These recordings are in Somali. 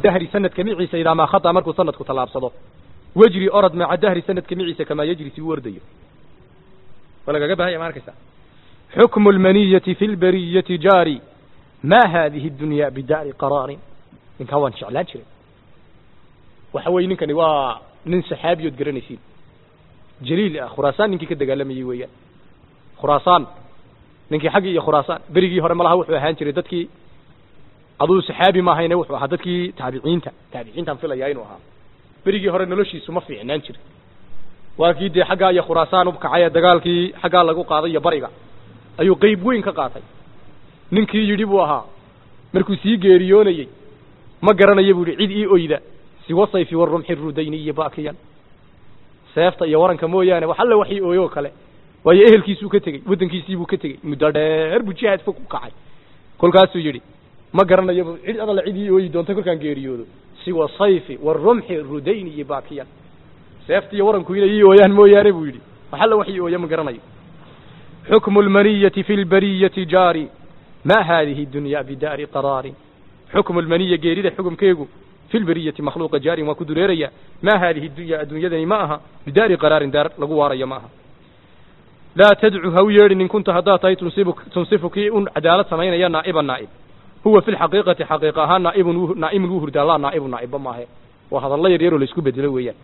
dahri sanadka miciisa idaa maa khata markuu sanadku tallaabsado wejri orod maca dahri sanadka miciisa kamaa yejri si u ordayo waa lagaga bahanya ma arkaysa xukmu lmaniyati fi lbariyati jaari ma hadihi dunya bidaari qaraarin ninkaa waan jeclaan jiray waxa weye ninkani waa nin saxaabiyood garanaysiin jaliil ah khuraasaan ninkii ka dagaalamayey weeyaan khuraasaan ninkii xaggii iyo khuraasaan berigii hore malaha wuxuu ahaan jiray dadkii aduu saxaabi ma ahayne wuxuu ahaa dadkii taabiciinta taabiciintaan filayaa inuu ahaa berigii hore noloshiisu ma fiicnaan jirin waa kii dee xaggaa iyo khuraasaan ukacay ee dagaalkii xaggaa lagu qaaday iyo bariga ayuu qeyb weyn ka qaatay ninkii yidhi buu ahaa markuu sii geeriyoonayey ma garanayo buu yihi cid ii oyda siwa sayfi warumxi rudayni iyo bakiyan seefta iyo waranka mooyaane wax alle wax ii ooyoo kale waayo ehelkiisuu ka tegey waddankiisiibuu ka tegey muddo dheer buu jihaad fog u kacay kolkaasuu yidhi ma garanayo cid adalle cid ii ooyi doonta kolkaan geeriyoodo siwa sayfi warumxi rudayni iyo bakiyan seefta iyo waranku inay ii ooyaan mooyaane buu yidhi wax alle wax ii ooya ma garanayo xukmu lmaniyati fi lbariyati jaari ma hadihi dunya bidaari qaraari xukmu lmaniya geerida xukumkeegu fi lbariyati makhluuqa jaarin waa ku dureeraya ma hadihi dunya adduunyadani ma aha bidaari qaraarin daar lagu waarayo ma aha laa tadcu ha u yeedhin in kunta haddaad tahay tunsibu tunsifu kii un cadaalad samaynaya naa'iba naa'ib huwa fi lxaqiiqati xaqiiqa ahaan naa'ibun naa'imun wuu hurdaa laa naa'ibu naa'ibba maahe waa hadallo yar yaroo laisku bedelo weeyaan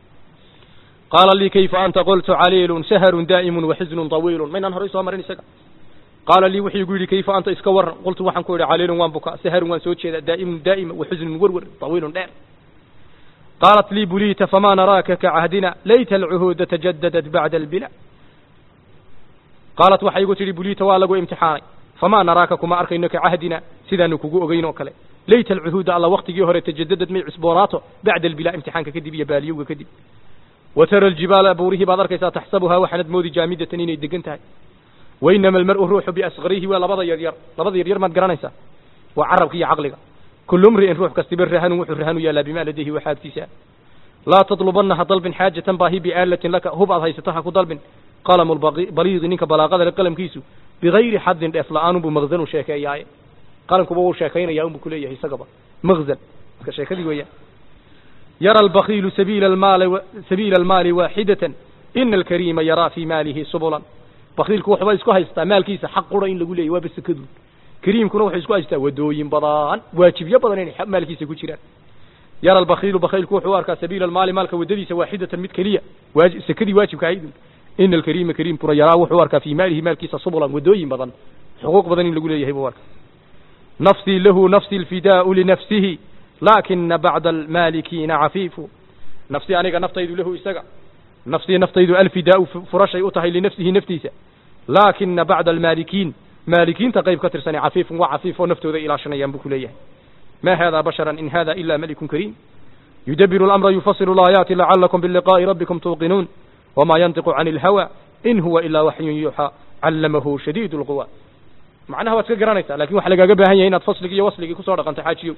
qaala lii kayfa anta qultu caliilun saharun daa'imun waxisnun tawiilun maynaan horay soo marin isaga qaala lii wuxuu igu yidhi kayfa anta iska waran qultu waxaan ku idhi caliilun waan bukaa saharun waan soo jeedaa daa'imun daa'ima waxusnun werwer tawiilun dheer qaalat lii buliita famaa naraaka kacahdina layta alcuhuuda tajadadat bacda albila qaalat waxay igu tidhi buliita waa lagu imtixaanay famaa naraaka kuma arkayno kacahdina sidaanu kugu ogeyn oo kale layta alcuhuuda alla waktigii hore tajadadad may cusboonaato bacda albila imtixaanka kadib iyo baaliyowga kadib wa tara aljibaala buurihii baad arkaysaa taxsabuhaa waxaanad moodi jaamidatan inay degan tahay wainama almar'u ruuxu biasqarihi waa labada yaryar labada yaryar maad garanaysaa waa carabka iyo caqliga kullu mri'in ruux kastiba rahanun wuxuu rahanu yaalaa bimaa ladayhi waxa agtiisa laa tadlubanna ha dalbin xaajatan baahi biaalatin laka hub aad haysato ha ku dalbin qalamu baliidi ninka balaaqada le qalamkiisu bigayri xadin dheef la-aan unbuu maqzanu sheekeeyaaye qalamkuba wuu sheekaynaya unbuu kuleeyahay isagaba maqzan iska sheekadii weeyaan yara albakiilu sabiila almaali sabiila almaali waaxidatan ina alkariima yaraa fii maalihi subulan bakiilku waxba isku haystaa maalkiisa xaq qura in lagu leeyay waa basakadu kariimkuna wuxuu isku haystaa wadooyin badan waajibyo badan inay maalkiisa ku jiraan yara albakiilu bakiilku wuxuu u arkaa sabiila almaali maalka wadadiisa waaxidatan mid keliya waaji sakadii waajibka ahayd ina alkariima kariimkuna yaraa wuxuu u arkaa fii maalihi maalkiisa subulan wadooyin badan xuquuq badan in lagu leeyahay buu arkaa nafsii lahu nafsi alfidaau linafsihi laakina bacda almaalikiina cafiifu nafsii aniga naftaydu lahu isaga nafsii naftaydu alfidaau furashay u tahay linafsihi naftiisa laakina bacda almaalikiin maalikiinta qayb ka tirsani cafiifun waa cafiif oo naftooda ilaashanayaan buu ku leeyahay ma hada bashara in hada ila malikun kariim yudabiru اlamra yufasilu اlaayaati lacalakum biliqaa'i rabbikum tuuqinuun wama yantiqu can اlhawa in huwa ilaa waxyun yuuxaa callamahu shadiid اlquwa macnaha waad iska garanaysaa lakin waxa lagaaga baahan yahay inaad fasligii iyo wasligii kusoo dhaqanto xaajiyo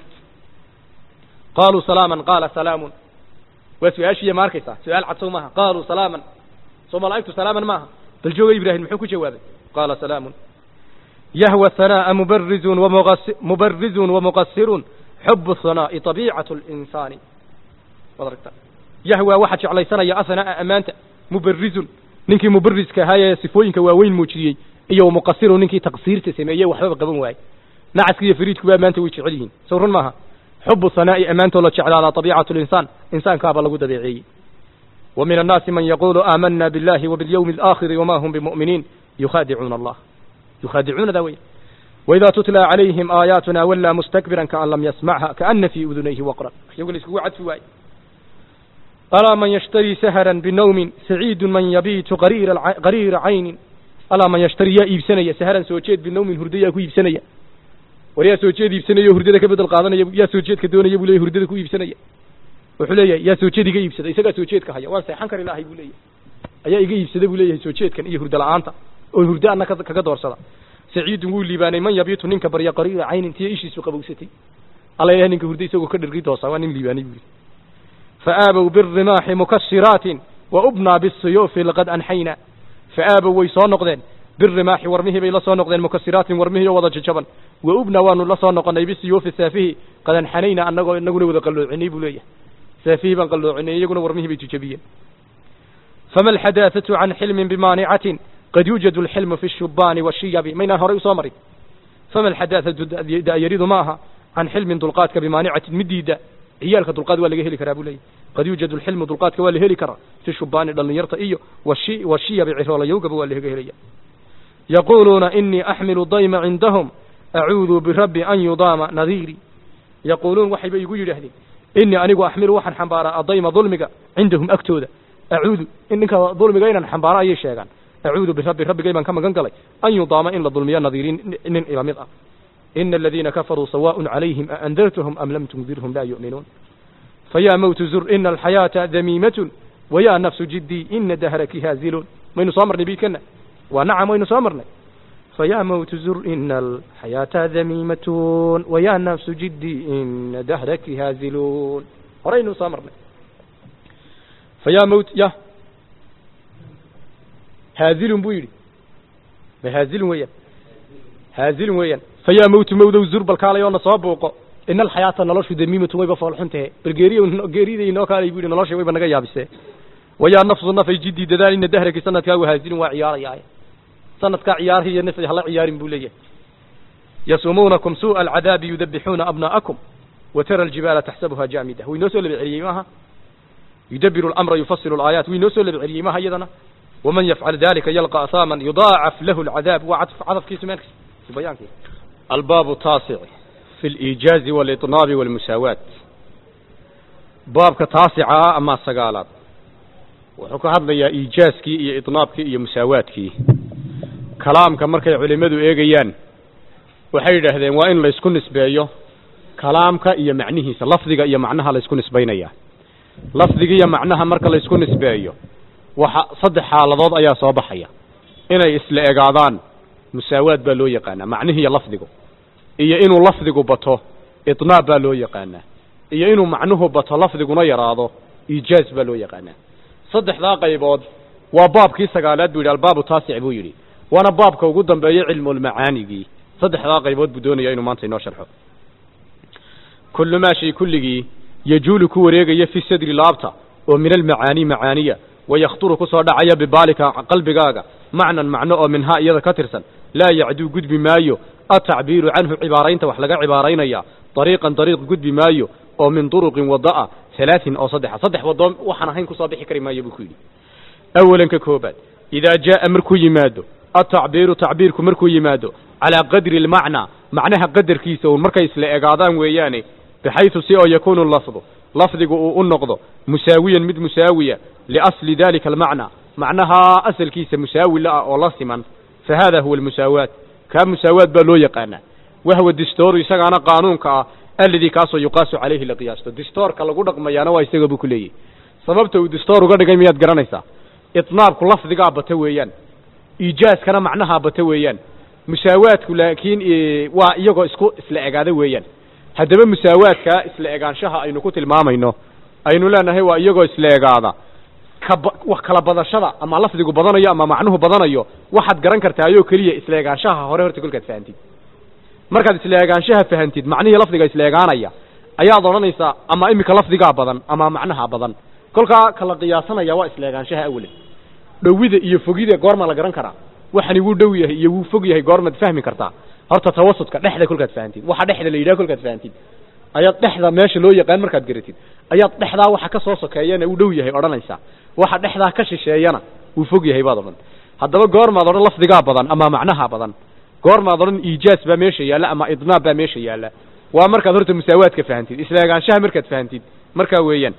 qaluu salaama qaala salaamun waa su-aashiiya ma arkaysaa su-aal cad sow maaha qaluu salaaman soo malaa'igtu salaaman maaha bal jooga ibrahim muxuu ku jawaabay qaala salaamun yahwa hanaa'a mubarizun mubarizun wamuqasirun xubu hanaa'i طabiicatu اlinsaani waad aragtaa yahwa waxaa jeclaysanaya ahanaa'a ammaanta mubarizun ninkii mubariska ahaa ee sifooyinka waaweyn muujiyey iyo muqasirun ninkii taqsiirta sameeyey waxbaba qaban waayey nacaska iyo fariidkuba ammaanta way jecel yihiin sow run maaha xubu hanaa'i ammaantoo la jeclaadaa طabiicatu linsaan insaankaaba lagu dabeeceeyey wa min annaasi man yaqulu aamana biاllahi wabiاlyawmi اlآakhiri wama hum bimu'miniin yukhaadicuuna allah yukhaadicuuna daa wey waidaa tutla calayhim aayaatuna wallaa mustakbiran kaan lam yasmcha kaana fii udunayhi waqran waxyagu la iskugu cadfi waaye alaa man yashtarii sahran binawmin saciidu man yabiitu qariira caynin alaa man yashtari yaa iibsanaya sahran soo jeed binawmin hurdo yaa ku iibsanaya war yaa soo jeed iibsanaya o hurdada ka bedel qaadanaya yaa soo jeedka doonaya buu leyahy hurdada ku iibsanaya wuxuu leeyahay yaa soo jeed iga iibsada isagaa soo jeedka haya waan seexan kari lahay buu leeyahay ayaa iga iibsada buu leeyahay soo jeedkan iyo hurdo la-aanta oo hurdo anna kaga doorsada saciidun wuu liibaanay man yabiitu ninka barya qariira caynin tiya ishiisu qabowsatay alla ilahay ninka hurdo isagoo ka dhargi doosa waa nin liibaanay buu yihi faaabow birimaaxi mukasiraatin wa ubnaa bisuyuufi laqad anxayna faaabow way soo noqdeen birimaaxi warmihii bay la soo noqdeen mukasiraatin warmihii oo wada jajaban wa ubna waanu la soo noqonay bisiyuufi saafihi qadan xanayna annagoo inaguna wada qalloocinay buu leeyahay saafihii baan qalloocinay iyaguna warmihii bay jajabiyeen fama alxadaahatu can xilmin bimaanicatin qad yuujadu alxilmu fi shubaani washiyabi maynaan horay usoo marin fama alxadaahatu da'yaridu ma aha can xilmin dulqaadka bimaanicatin midiida ciyaalka dulqaad waa laga heli karaa buu leeyahy qad yuujadu alxilmu dulqaadka waa la heli karaa fi shubaani dhallinyarta iyo washi washiyabi ciroolayowgaba waa laga helaya yaquuluuna inii axmilu dayma cindahum acuudu birabbi an yudaama nadiiri yaquuluun waxayba igu yidhaahdeen inii anigu axmilu waxaan xambaaraa adayma dulmiga cindahum agtooda acuudu in ninka dulmiga inaan xambaaro ayay sheegaan acuudu birabbi rabbigay baan ka magan galay an yudaama in la dulmiyo nadiiriin nin ila mid ah ina aladiina kafaruu sawaaءun calayhim aandartahum am lam tundirhum laa yu'minuun fayaa mowtu zur ina alxayaata damiimatun wayaa nafsu jiddii ina dahraki haaziluun maynu soo marnay biidkana waa nacam waynu soo marnay fayaa mowtu zur ina alxayaata damiimatun wayaa nafsu jiddii ina dahraki haaziluun horaynu soo marnay fayaa mowt ya haazilun buu yidhi ma haazilun weeyaan haazilun weeyaan fayaa mowtu mowdow zur balkaalayoona soo buuqo ina alxayaata noloshu damiimatun wayba foolxun tahe bal geeriy geeriday inoo kaalay bu yidhi nolosha wayba naga yaabisee wayaa nafsu nafay jiddii dadaal ina dahraki sanadkaagu haazilun waa ciyaarayaaye sanadkaa ciyaarhi iyo nafay hala ciyaarin buu leeyahay yasumuunakum suuءa alcadaabi yudabixuuna abnaa'akum watara aljibaala taxsabuha jaamida wuu inoo soo laba celiyey maaha yudabiru اlamra yufasilu alaayaat wuu inoo soo laba celiyey maaha iyadana waman yafcal dalika yalqa asaaman yudaacaf lahu alcadaab waa cadf cadafkiisu meel bayaankiisa الباب التاسع في الإيجاز والإطناب والمساواة baabka taasica ama sagaalaad wuxuu ka hadlayaa iijaaskii iyo iطnaabkii iyo musaawaadkii kalaamka markay culimmadu eegayaan waxay yidhaahdeen waa in laysku nisbeeyo kalaamka iyo macnihiisa lafdiga iyo macnaha laysku nisbaynaya lafdiga iyo macnaha marka laysku nisbeeyo waxa saddex xaaladood ayaa soo baxaya inay isla egaadaan musaawaad baa loo yaqaanaa macnihiiyo lafdigu iyo inuu lafdigu bato iطnaab baa loo yaqaanaa iyo inuu macnuhu bato lafdiguna yaraado iijaaz baa loo yaqaanaa saddexdaa qaybood waa baabkii sagaalaad buu yidhi albaabu taasic buu yidhi waana baabka ugu dambeeya cilmulmacaanigii saddexdaa qaybood buu doonaya inuu maanta inoo sharxo kullu maa shay kulligii yajuulu ku wareegaya fi sadri laabta oo min almacaani macaaniya wayakhturu ku soo dhacaya bibaalika qalbigaaga macnan macno oo minhaa iyada ka tirsan laa yacduu gudbi maayo atacbiiru canhu cibaaraynta wax laga cibaaraynaya dariiqan dariiq gudbi maayo oo min duruqin wada'a halaatin oo saddexa saddex waddo waxaan ahayn kusoo bixi kari maayo buu ku yidhi awalan ka koobaad idaa jaa'a markuu yimaado atacbiiru tacbiirku markuu yimaado calaa qadri almacnaa macnaha qadarkiisa uun markay isla egaadaan weeyaane bixaysu si oo yakuunu lafdu lafdigu uu u noqdo musaawiyan mid musaawiya liasli dalika almacnaa macnahaa asalkiisa musaawi la ah oo la siman fa hada huwa almusaawaat kaa musaawaad baa loo yaqaanaa wahwa distooru isagaana qaanuunka ah alladii kaasoo yuqaasu calayhi la qiyaasto distoorka lagu dhaqmayaana waa isaga buu ku leeyahy sababta uu distoor uga dhigay miyaad garanaysaa itnaabku lafdigaa bata weeyaan iijaaskana macnahaa bata weeyaan musaawaadku laakiin waa iyagoo isku isla egaada weeyaan haddaba musaawaadkaa isla egaanshaha aynu ku tilmaamayno aynu leenahay waa iyagoo isla egaada kaba wax kala badashada ama lafdigu badanayo ama macnuhu badanayo waxaad garan kartaayoo keliya isla egaanshaha hore horta kolkaad fahantid markaad isla egaanshaha fahantid macnihii lafdiga isla egaanaya ayaad odhanaysaa ama iminka lafdigaa badan ama macnaha badan kolkaa kala qiyaasanaya waa isla egaanshaha awalan dhowida iyo fogida goorma la garan karaa waxani wuu dhow yahay iyo wuu fog yahay goormaad fahmi kartaa horta tawasudka dhexda kolkaad fahantid waxa dhexda la yidhaha kolkaad fahantid ayaad dhexda meesha loo yaqaan markaad garatid ayaad dhexdaa waxa ka soo sokeeyana uu dhow yahay odhanaysaa waxa dhexdaa ka shisheeyana wuu fog yahay baad odhan haddaba goormaad odhan lafdigaa badan ama macnaha badan goormaad odhan iijaas baa meesha yaalla ama idnaab baa meesha yaalla waa markaad horta musaawaadka fahantid isla egaanshaha markaad fahantid markaa weeyaan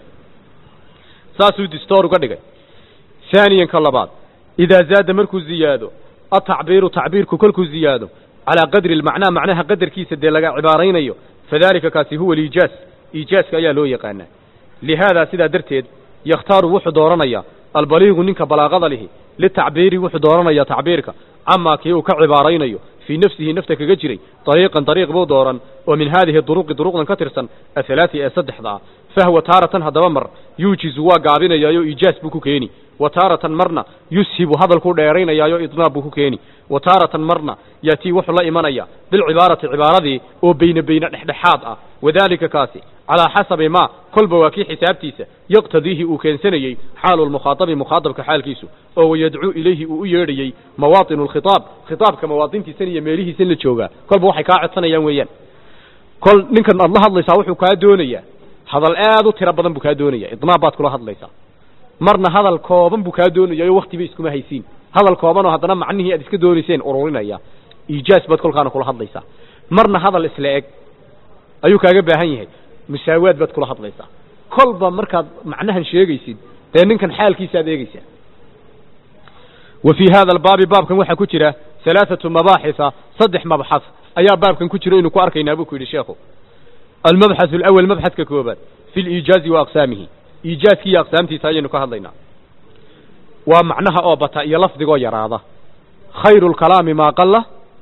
saasuu distoor uga dhigay haaniyan ka labaad idaa zaada markuu ziyaado atacbiiru tacbiirku kolkuu ziyaado calaa qadri almacnaa macnaha qadarkiisa dee laga cibaaraynayo fadalika kaasi huwa aliijaas iijaaska ayaa loo yaqaanaa lihaadaa sidaa darteed yakhtaaru wuxuu dooranayaa albaliigu ninka balaaqada lihi litacbiiri wuxuu dooranayaa tacbiirka camaa kii uu ka cibaaraynayo fii nafsihi nafta kaga jiray dariiqan dariiq buu dooran oo min haadihi duruqi duruqdan ka tirsan ahalaati ee saddexda ah fahwa taaratan haddaba mar yuujizu waa gaabinayaayo iijaas buu ku keeni wa taaratan marna yushibu hadalkuu dheeraynayaayo idnaab buu ku keeni wa taaratan marna yaatii wuxuu la imanaya bilcibaarati cibaaradii oo beyne beyne dhexdhexaad ah wadaalika kaasi calaa xasabi ma kolba waa kii xisaabtiisa yaqtadiihi uu keensanayey xaalu lmukhaadabi mukhaadabka xaalkiisu oo wayadcuu ilayhi uu u yeedhayey mawaatinu lkhitaab khitaabka mawaadintiisan iyo meelihiisan la joogaa kolba waxay kaa codsanayaan weeyaan kol ninkan aad la hadlaysaa wuxuu kaa doonayaa hadal aad u tiro badan buu kaa doonaya idnaab baad kula hadlaysaa marna hadal kooban buu kaa doonaya o waktiba iskuma haysiin hadal koobanoo haddana macnihii aad iska doonayseen ururinaya iijaas baad kolkaana kula hadlaysaa marna hadal isla eg ayuu kaaga baahan yahay musaawaad baad kula hadlaysaa kolba markaad macnahan sheegaysid dee ninkan xaalkiisa aad eegeysaa wa fii hada albaabi baabkan waxaa ku jira halaathatu mabaaxisa saddex mabxas ayaa baabkan ku jira inu ku arkaynaa buu ku yidhi sheekhu almabxath alawal mabxadka koobaad fi liijaazi wa aqsaamihi iijaazki iyo aqsaamtiisa ayaynu ka hadlaynaa waa macnaha oo bata iyo lafdigoo yaraada khayru lkalaami maa qala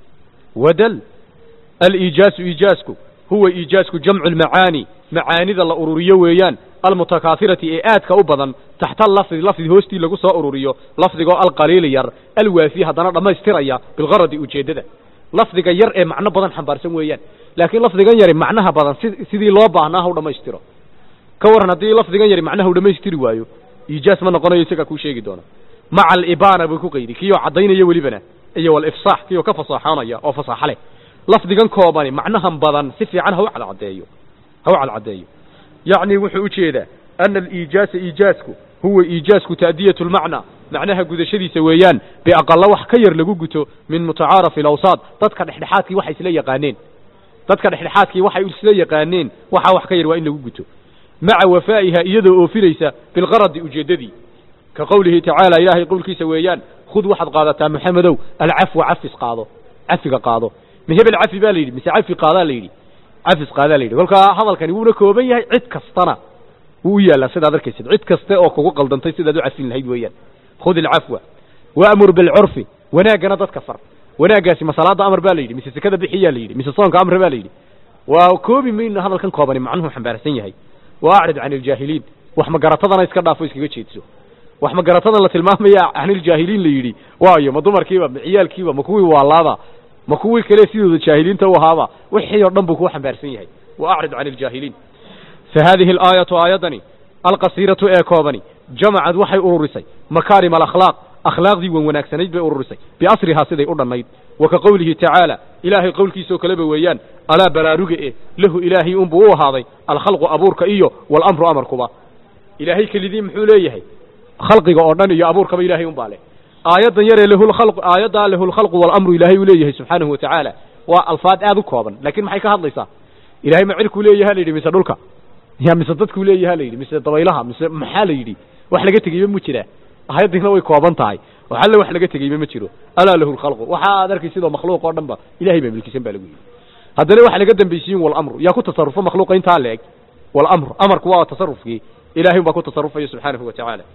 wadal aliijaazu iijaazku huwa iijaazku jamcu lmacaani macaanida la ururiyo weeyaan almutakaafirati ee aadka u badan taxta lafdi lafdi hoostii lagu soo ururiyo lafdigoo alqaliili yar alwaafi haddana dhammaystiraya bilgaradi ujeeddada lafdiga yar ee macno badan xambaarsan weeyaan laakiin lafdigan yari macnaha badan si sidii loo baahnaa ha u dhammaystiro ka waran haddii lafdigan yari macnaha u dhammaystiri waayo iijaas ma noqonayo isagaa kuu sheegi doona maca alibaana buu ku qaydi kiyoo caddaynaya welibana iyo walifsaax kiyoo ka fasaaxoonaya oo fasaaxo leh lafdigan koobani macnahan badan si fiican ha u cadcadeeyo ha u cadcadeeyo yacni wuxuu ujeedaa ana aliijaasa iijaasku huwa iijaasku ta'diyatu lmacnaa macnaha gudashadiisa weeyaan biaqala wax ka yar lagu guto min mutacaarafi alawsaad dadka dhexdhexaadkii waxay isla yaqaaneen dadka dhexdhexaadkii waxay isla yaqaaneen waxaa wax ka yar waa in lagu guto maca wafaa'iha iyadoo oofinaysa bilgaradi ujeeddadii ka qowlihi tacaala ilaahay qowlkiisa weeyaan khud waxaad qaadataa maxamedow alcafwa cafis qaado cafiga qaado ma hebel cafi baa la yidhi mise cafi qaadaa la yidhi cafis qaadaa la yidhi kolkaa hadalkani wuuna kooban yahay cid kastana wuu u yaallaa sidaad arkaysid cid kaste oo kugu qaldantay sidaad u cafin lahayd weeyaan khud ilcafwa waamur bilcurfi wanaaggana dadka far wanaaggaasi ma salaada amar baa la yidhi mise sekada bixiyaa la yidhi mise soonka amr baa la yidhi waa koobi mayno hadalkan koobani macnuhu xambaarsan yahay wa acrid can iljaahiliin wax magaratadana iska dhaafo iskaga jeedso wax magaratadan la tilmaamaya can iljaahiliin la yidhi waayo ma dumarkiiba ma ciyaalkiiba ma kuwii waalaada ma kuwii kale sidooda jaahiliinta u ahaaba wixii oo dhan buu kuu xambaarsan yahay wa acrid can iljaahiliin fa haadihi alaayatu aayadani alqasiiratu ee koobani jamacad waxay ururisay makaarim alakhlaaq akhlaaqdii wan wanaagsanayd bay ururisay biasrihaa siday u dhannayd wa ka qowlihi tacaala ilaahay qowlkiisoo kaleba weeyaan alaa baraaruga e lahu ilaahay unbuu u ahaaday alkhalqu abuurka iyo walamru amarkuba ilaahay kelidii muxuu leeyahay khalqiga oo dhan iyo abuurkaba ilahay unbaa leh aayaddan yaree lahulkhalqu aayaddaa lahulkhalqu walamru ilaahay uu leeyahay subxaanahu wa tacaala waa alfaad aad u kooban laakiin maxay ka hadlaysaa ilahay ma cirkuu leeyaha la yidhi mise dhulka ya mise dadkuu leeyaha la yidhi mise dabaylaha mise maxaa la yidhi wax laga tegeyba mu jiraa aayaddiina way kooban tahay wax alle wax laga tegeyba ma jiro alaa lahu lkhalqu waxa aad arkaysidoo makhluuq oo dhan ba ilahay baa milkisan baa lagu yidhi haddana waxa laga dambaysiyin walamru yaa ku tasarufo makhluuqa intaa la eg walamru amarku waa tasarufkii ilahay un baa ku tasarufaya subxaanahu wa tacaala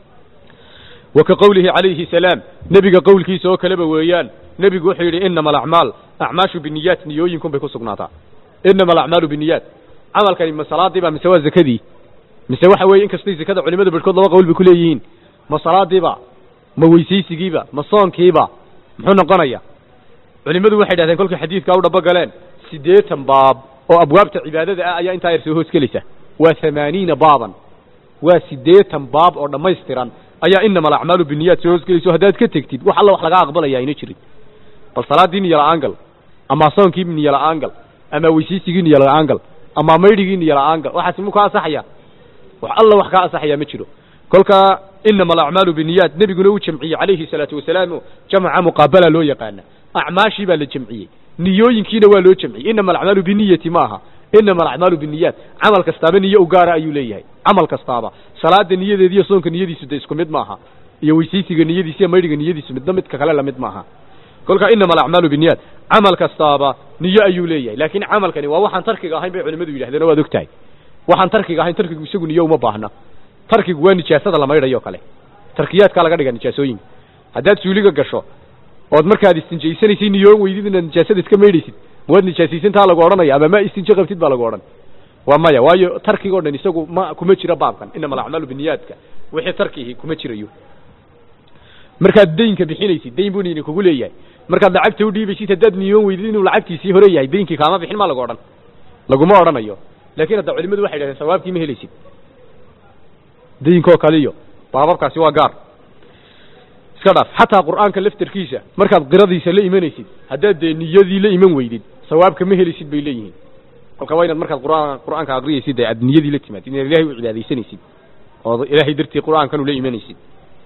wa ka qowlihi calayhi salaam nebiga qowlkiisa oo kaleba weeyaan nebigu wuxuu yidhi inama alacmaal acmaashu biniyaat niyooyinkun bay ku sugnaataa inama alacmaalu biniyaat camalkani ma salaadiiba mise waa zakadii mise waxa weeye inkastay zakada culimada barhkood laba qowl bay ku leeyihiin ma salaadiiba ma weysaysigiiba ma soonkiiba muxuu noqonaya culimmadu waxay dhahdeen kolkay xadiidkaa u dhabo galeen siddeetan baab oo abwaabta cibaadada ah ayaa intaa yar soo hoos gelaysa waa hamaaniina baaban waa siddeetan baab oo dhammaystiran ayaa inama alacmaalu biniyaat soo hoosgelayso haddaad ka tegtid wax alla wax laga aqbalaya ayna jirin bal salaaddii niyo la-aan gal ama soonkii niyo la-aan gal ama weysaysigii niyo la-aan gal ama maydhigii niyo la-aan gal waxaas mu ka asaxaya wax alla wax kaa asaxaya ma jiro kolka inama alacmaalu biniyaat nebiguna uu jamciyey calayhi salaatu wasalaam jamca muqaabala loo yaqaana acmaashii baa la jamciyey niyooyinkiina waa loo jamciyey inama alacmaalu biniyati ma aha inama alacmaalu biniyaat camal kastaaba niyo u gaara ayuu leeyahay camal kastaaba salaada niyadeedi iyo soonka niyadiisu de isku mid maaha iyo weysaysiga niyadiisa iyo maydhiga niyadiisu midna midka kale lamid maaha kolka inama alacmaalu biniyaat camal kastaaba niyo ayuu leeyahay laakiin camalkani waa waxaan tarkiga ahayn bay culimadu yidhahdeen o waad og tahay waxaan tarkiga ahayn tarkigu isagu niyo uma baahna tarkigu waa nijaasada la maydhayo kale tarkiyaadkaa laga dhiga nijaasooyinka haddaad suuliga gasho ood markaad istinjaysanaysay niyoon weydid inaad nijaasada iska maydhaysid mawaad nijaasaysantaa lagu odhanaya ama ma istinjo qabtid baa lagu odhan waa maya waayo tarkiga o dhan isagu ma kuma jiro baabkan inama alacmaalu biniyaadka wixii tarkihi kuma jirayo markaad daynka bixinaysid dayn buu nini kugu leeyahay markaad lacagta udhiibaysid haddaad niyoon weydid inuu lacagtiisii hore yahay daynkii kaama bixin maa lagu odhan laguma odhanayo laakiin hadda culimadu waxay dhahdeen sawaabkii ma helaysid dayinkoo kale iyo baababkaasi waa gaar iska dhaaf xataa qur'aanka laftarkiisa markaad qiradiisa la imanaysid haddaad dee niyadii la iman weydid sawaabka ma helisid bay leeyihiin kolka waa inaad markaad qur'aan qur'aanka aqriyaysid dee aad niyadii la timaadid inaad ilahay u cibaadaysanaysid ood ilaahay dartii qur'aankanu la imanaysid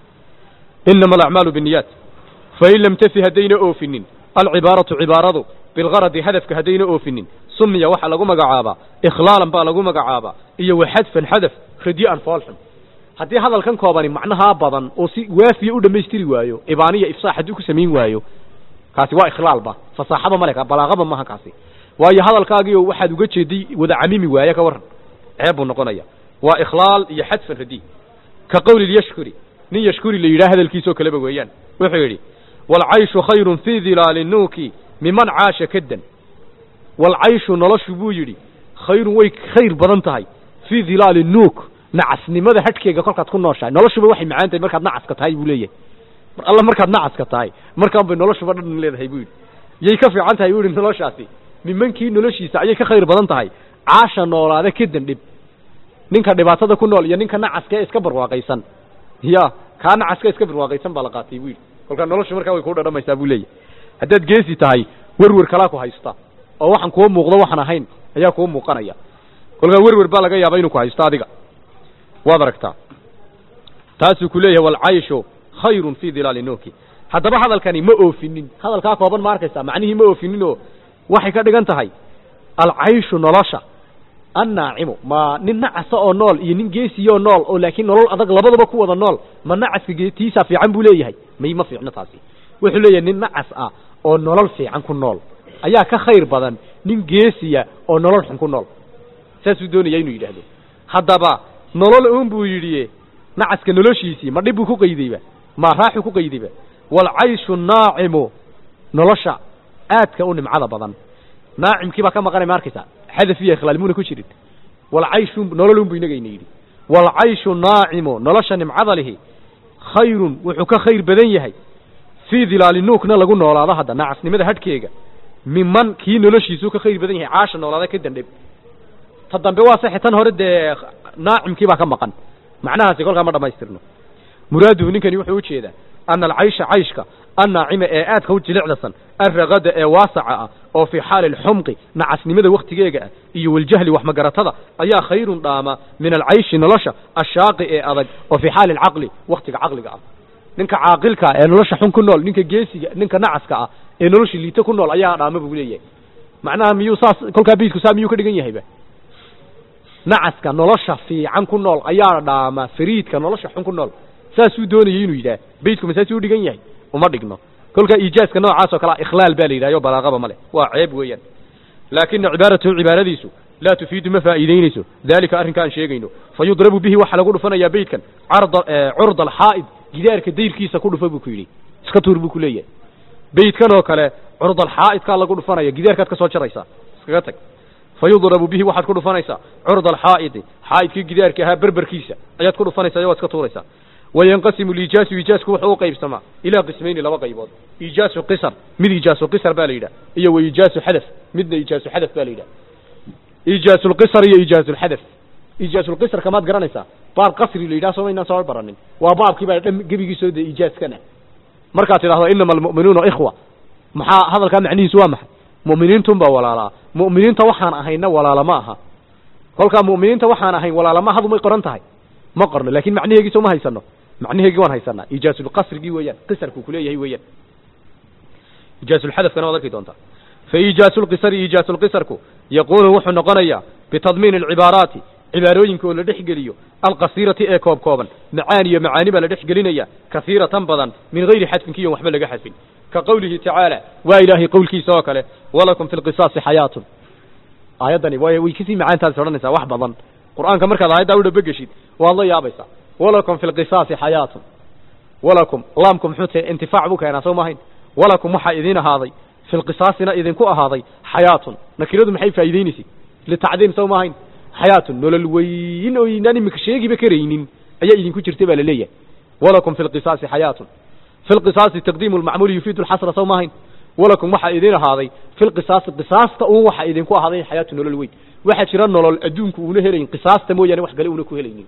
inama alacmaalu binniyaat fain lam tafi haddayna oofinin alcibaaratu cibaaradu bilgaradi hadafka haddayna oofinin sumiya waxaa lagu magacaabaa ikhlaalan baa lagu magacaabaa iyo waxadfan xadaf radi'an foolxun haddii hadalkan koobani macnahaa badan oo si waafiya u dhammaystiri waayo ibaaniya ifsaax haddii ku samayn waayo kaasi waa ikhlaalba fasaaxaba male balaaqaba maha kaasi waayo hadalkaagiio waxaad uga jeeday wada camimi waaye ka warran ceeb buu noqonaya waa ikhlaal iyo xadfan radi ka qawli yashkuri nin yashkuri la yidhaha hadalkiisoo kaleba weeyaan wuxuu yidhi waalcayshu khayrun fii dilaali nuuki miman caasha kaddan waalcayshu noloshu buu yidhi khayrun way khayr badan tahay fii dilaali nuuk nacasnimada hadhkeega kolkaad ku nooshahay noloshuba waxay macaan tahay markaad nacaska tahay buu leeyahay mar alla markaad nacaska tahay markaan bay noloshuba dhan leedahay buu yidhi yay ka fiican tahay buu yidhi noloshaasi nimankii noloshiisa ayay ka khayr badan tahay caasha noolaada kadan dhib ninka dhibaatada ku nool iyo ninka nacaska ee iska barwaaqaysan ya kaa nacaska iska barwaaqaysan baa la qaatay buu yidhi kolkaa noloshu markaa way kuu dhadhamaysaa buu leeyahay haddaad geesi tahay werwer kalaa ku haysta oo waxaan kuwa muuqdo waxaan ahayn ayaa kuu muuqanaya kolkaa werwer baa laga yaaba inuu ku haysto adiga waad aragtaa taasuu ku leeyahay walcayshu khayrun fii dilaali nuuki haddaba hadalkani ma oofinin hadalkaa kooban ma arkaysaa macnihii ma oofinin oo waxay ka dhigan tahay alcayshu nolosha annaacimu ma nin nacasa oo nool iyo nin geesiyoo nool oo laakiin nolol adag labadaba ku wada nool ma nacaska tiisaa fiican buu leeyahay may ma fiicno taasi wuxuu leeyahay nin nacas ah oo nolol fiican ku nool ayaa ka khayr badan nin geesiya oo nolol xun ku nool saasuu doonaya inuu yidhaahdo haddaba nolol un buu yidhi nacaska noloshiisii ma dhib buu ku qaydayba ma raaxu ku qaydayba waalcayshu naacimu nolosha aadka u nimcada badan naacimkii baa ka maqanay ma arkaysaa xadaf iyo ikhlaal muuna ku jirin walcayshu nolol un buu inagayna yidhi waalcayshu naacimu nolosha nimcada lihi khayrun wuxuu ka khayr badan yahay fii dilaali nuukna lagu noolaado hadda nacasnimada hadhkeega miman kii noloshiisuu ka khayr badan yahay caasha noolaada ka dandheb ta dambe waa saxe tan hore dee naacimkii baa ka maqan macnahaasi kolkaa ma dhamaystirno muraaduhu ninkani wuxuu ujeedaa ana alcaysha cayshka annaacima ee aadka u jilicdasan alragada ee waasaca ah oo fii xaali alxumqi nacasnimada wakhtigeega ah iyo waljahli waxmagaratada ayaa khayrun dhaama min alcayshi nolosha ashaaqi ee adag oo fii xaali alcaqli wakhtiga caqliga ah ninka caaqilka ee nolosha xun ku nool ninka geesiga ninka nacaska ah ee nolosha liito ku nool ayaa dhaama buu leeyahay macnaha miyuu saas kolkaa biidku saa miyuu ka dhigan yahayba nacaska nolosha fiican ku nool ayaa dhaama fariidka nolosha xun ku nool saasuu doonayay inuu yidhaah beydku masaasuu u dhigan yahay uma dhigno kolkaa iijaaska noocaas oo kalea ikhlaal baa la yidhahyo balaaqaba ma leh waa ceeb weeyaan laakina cibaaratahu cibaaradiisu laa tufiidu ma faa'iidaynayso daalika arrinka aan sheegayno fa yudrabu bihi waxaa lagu dhufanayaa beydkan carda curda alxaa'id gidaarka dayrkiisa ku dhufa buu ku yidhi iska tuur buu ku leeyahay beydkan oo kale curda alxaa'idkaa lagu dhufanaya gidaarkaad ka soo jaraysaa iskaga tag fayudrabu bihi waxaad ku dhufanaysaa curda alxaa'idi xaa'idkii gidaarka ahaa berberkiisa ayaad ku dhufanaysaa iyo waad iska tuuraysaa wayanqasimu liijaasu iijaasku wuxuu u qaybsamaa ilaa qismayni laba qaybood iijaasu qisar mid iijaasu qisar baa la yidhah iyo wa iijaasu xadaf midna iijaasu xadaf baa la yidhah iijaasulqisar iyo iijaasulxadaf iijaasulqisarka maad garanaysaa baab qasri la yidhah soo maynaan soo baranin waa baabkii baa dham gebigiisoo dee iijaaskana markaad tidhahdo inama almu'minuuna ikhwa maxaa hadalkaa macnihiisu waa maxay mu'miniintun baa walaalaa mu'miniinta waxaan ahayna walaala ma aha kolkaa mu'miniinta waxaan ahayn walaala ma hadumay qoran tahay ma qorno lakin macnaheegiisa uma haysano macnaheegii waan haysanaa iijaasulqasrigii weeyaan qisarkuu kuleeyahay weeyaan iijaasulxadafkana waad arki doontaa fa iijaasulqisari iijaasulqisarku yaquunu wuxuu noqonayaa bitadmiini alcibaaraati cibaarooyinka oo la dhex geliyo alqasiirati ee koob kooban macaani iyo macaani baa la dhex gelinaya kasiiratan badan min gayri xadfin kiyon waxba laga xadfin ka qawlihi tacaala waa ilaahay qowlkiisa oo kale walakum fi lqisaasi xayaatun aayaddani way way kasii macaantaas odhanaysaa wax badan qur'aanka markaad aayaddaa u dhabageshid waad la yaabaysaa walakum fi lqisaasi xayaatun walakum laamku muxuu tahay intifaac buu keenaa soo maahayn walakum waxaa idiin ahaaday fi lqisaasina idinku ahaaday xayaatun nakiradu maxay faa'iideynaysid litacdiim soo maahayn xayaatun nolol weyn oo inaan imika sheegiba karaynin ayaa idinku jirta baa la leeyahay walakum fi lqisaasi xayaatun fi lqisaasi taqdiimu lmacmuuli yufiidu lxasra saw maahayn walakum waxaa idin ahaaday fi lqisaasi qisaasta uun waxaa idinku ahaaday xayaatu nolol weyn waxaa jira nolol adduunku uuna helayn qisaasta mooyaane wax kale uuna ku helaynin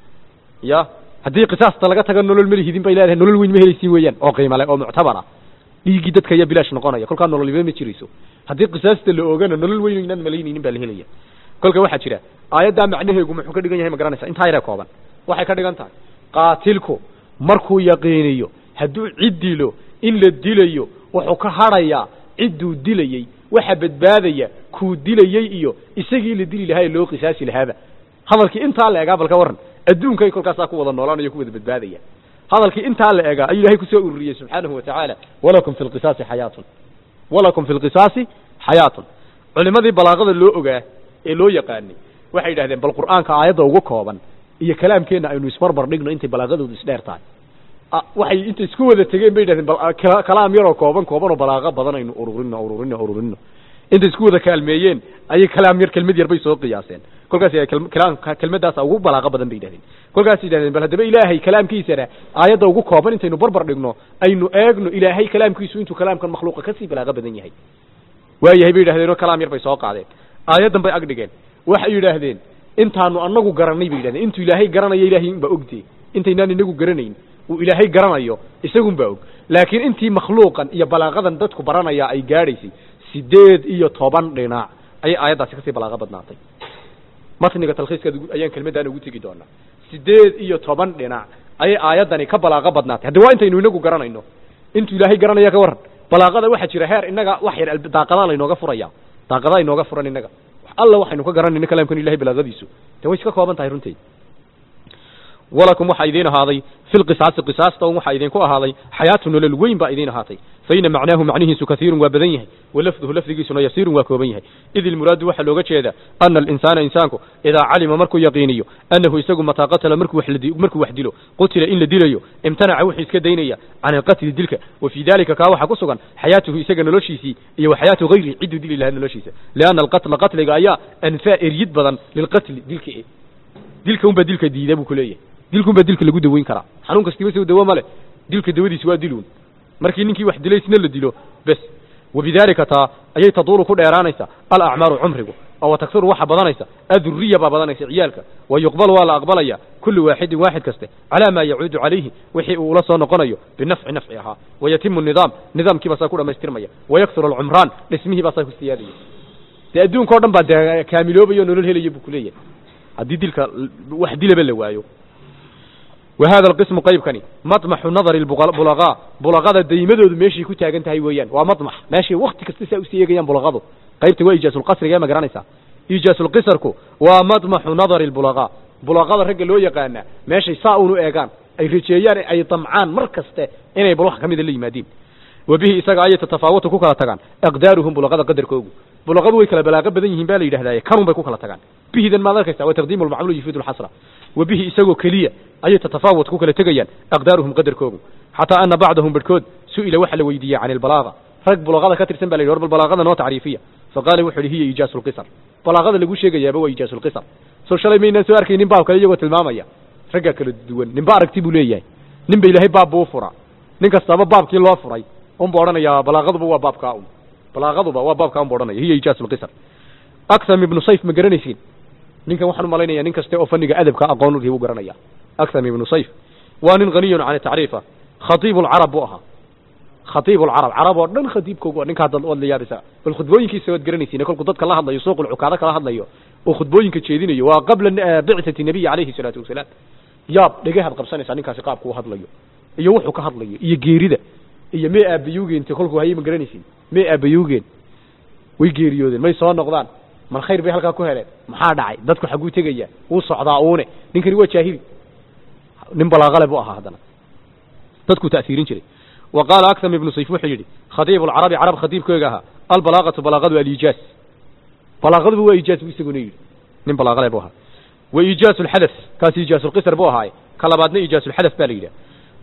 ya haddii qisaasta laga tago nolol malihidin bay leedahay nolol weyn ma helaysiin weeyaan oo qiimo leh oo muctabara dhiiggii dadka ayaa bilaash noqonaya kolkaa nololiba ma jirayso haddii qisaasta la oogana nolol weyn inaan malaynaynin baa la helaya kolka waxaa jira aayaddaa macnaheegu muxuu ka dhigan yahay ma garanaysa intaa yaree kooban waxay ka dhigan tahay qaatilku markuu yaqiiniyo hadduu cid dilo in la dilayo wuxuu ka hadhayaa cidduu dilayey waxa badbaadaya kuu dilayey iyo isagii la dili lahaa ee loo qisaasi lahaaba hadalkii intaa la egaa balka warran adduunkay kolkaasaa ku wada noolaanayo ku wada badbaadaya hadalkii intaa la egaa ayuu ilahay kusoo ururiyey subxaanahu wa tacaala walakum fi lqisaasi xayaatun walakum fi lqisaasi xayaatun culimadii balaaqada loo ogaa ee loo yaqaanay waxay yidhahdeen bal qur'aanka aayadda ugu kooban iyo kalaamkeenna aynu isbarbar dhigno intay balaaqadoodu isdheer tahay waxay intay isku wada tegeen bay yidhahdeen bal kalaam yaroo kooban kooban oo balaaqo badan aynu ururino ururino ururino intay isku wada kaalmeeyeen ayay kalaam yar kelmad yar bay soo qiyaaseen kolkaas kalaamka kelmaddaasa ugu balaaqo badan bay yidhahdeen kolkaas yidhahdeen bal haddaba ilaahay kalaamkiisana aayadda ugu kooban intaynu barbar dhigno aynu eegno ilaahay kalaamkiisu intuu kalaamkan makhluuqa kasii balaaqo badan yahay waayahay bay yidhahdeen oo kalaam yar bay soo qaadeen aayaddan bay ag dhigeen waxay yidhaahdeen intaanu anagu garanay bay yidhahdeen intuu ilaahay garanaya ilahay unbaa ogdee intaynaan inagu garanayn uu ilaahay garanayo isagun baa og laakiin intii makhluuqan iyo balaaqadan dadku baranaya ay gaadhaysay sideed iyo toban dhinac ayay aayaddaasi kasii balaaqo badnaatay matniga talkhiiskaad ayaan kelmaddan ugu tegi doonaa sideed iyo toban dhinac ayay aayaddani ka balaaqo badnaatay haddi waa intaynu inagu garanayno intuu ilaahay garanaya ka warran balaaqada waxaa jira heer innaga wax yar daaqadaa laynooga furaya daaqadaa inooga furan innaga alla waxaynu ka garanayno kalaamkan ilahay balaaqadiisu de way iska kooban tahay runteed walakum waxaa idiin ahaaday fi lqisaasi qisaasta un waxaa idinku ahaaday xayaatu nolol weyn baa idiin ahaatay faina macnaahu macnihiisu kaiirun waa badan yahay walafduhu lafdigiisuna yasiirun waa kooban yahay id ilmuraadu waxaa looga jeedaa ana alinsaana insaanku idaa calima markuu yaqiiniyo annahu isagu mataa qatala markuu markuu wax dilo qutila in la dilayo imtanaca wuxuu iska daynaya can alqatli dilka wa fii dalika kaa waxaa ku sugan xayaatuhu isaga noloshiisii iyo wa xayaatu hayrihi cidduu dili lahaa noloshiisa lianna alqatla qatliga ayaa anfaa eryid badan lilqatli dilka e dilka unbaa dilka diida buu ku leeyahay dilkun baa dilka lagu daweyn karaa xanuun kastiba soo dawo male dilka dawadiisi waa diluun markii ninkii wax dilay isna la dilo bes wabidaalika taa ayay taduulu ku dheeraanaysa alacmaaru cumrigu oo wataksiru waxa badanaysa aduriya baa badanaysa ciyaalka wa yuqbalu waa la aqbalaya kullu waaxidin waaxid kaste calaa maa yacuudu calayhi wixii uu ula soo noqonayo binafci nafci ahaa wayatimu nidaam nidaamkiibaa saa ku dhamaystirmaya wayaksuru alcumraan dhismihii baa saa ku siyaadaya dee adduunka o dhan baa dee kaamiloobayo nolol helaya buu kuleeyahay haddii dilka wax dilaba la waayo وhada الqسم qaybkani maطمxu nadr bulغاء bulغada daymadoodu meeshay ku taagan tahay weeyaan waa maطمx meeshay wakti kasta saa usii eegayaan bulغadu qaybta waa ijaaزulqasriga ma garanaysaa ijaaزulqisrku waa maطمxu nadr الbulغاء bulغada ragga loo yaqaana meeshay saa unu eegaan ay rajeeyaan ay damcaan mar kaste inay bal wax kamida la yimaadiin wa bihi isaga ayay tatafaawatu ku kala tagaan aqdaaruhum bulغada qadarkoogu bulغadu way kala balaaqo badan yihiin ba la yidhahdaye kanun bay ku kala tagaan bihidan maad arkaysa wa taqdiim اlmacmul yufiid اlxasra wa bihi isagoo keliya ayay tatafaawat ku kala tegayaan aqdaaruhum qadarkoogu xataa ana bacdahum barhkood su'ila waxa la weydiiyey can ilbalaaga rag bulaqada ka tirsan ba la yidhi war bal balaaqada noo tacriifiya faqaala wuxu uhi hiya ijaasu lqisar balaaqada lagu sheegayaaba waa ijaasu lqisar soo shalay maynaan soo arkaynin baab kale iyagoo tilmaamaya raggaa kala duwan ninba aragti buu leeyahay nin ba ilaahay baab buu fura nin kastaba baabkii loo furay unbu odhanayaa balaaqaduba waa baabkaa un balaaqaduba waa baabkaa unbu odhanaya hiya ijaasu lqisar aksam ibnu sayf ma garanaysiin ninkan waxaan umalaynaya nin kaste oo faniga adabka aqoon u garanaya aksam ibnu sayf waa nin haniyun can tacriifa khatiib lcarab buu ahaa khatiib lcarab carab oo dhan khatiibkoogu ninka hadda waad la yaabaysaa bal khudbooyinkiisa waad garanaysiin kolkuu dadka la hadlayo suuq lcukaado kala hadlayo oo khudbooyinka jeedinayo waa qabla bicati nabiyi calayhi salaatu wasalaam yaab dhegahaad qabsanaysaa ninkaasi qaabku u hadlayo iyo wuxuu ka hadlayo iyo geerida iyo mee aabayugeenta kolkuu hayay ma garanaysiin mee aabayugeen way geeriyoodeen may soo noqdaan mal khayr bay halkaa ku heleen maxaa dhacay dadku xagguu tegaya wuu socdaa uune ninkani waa jaahili nin balaaqale buu ahaa haddana dadkuu ta'siirin jiray wa qaala aksam ibnu sayf wuxuu yidhi khatiibu lcarabi carab khatiibkooga ahaa albalaaqatu balaaqadu aliijaaz balaaqaduba waa ijaaz buu isaguna yidhi nin balaaqale buu ahaa wa iijaazu lxadath kaasi ijaasulqisar buu ahaaye ka labaadna ijaasulxadath baa la yidhaha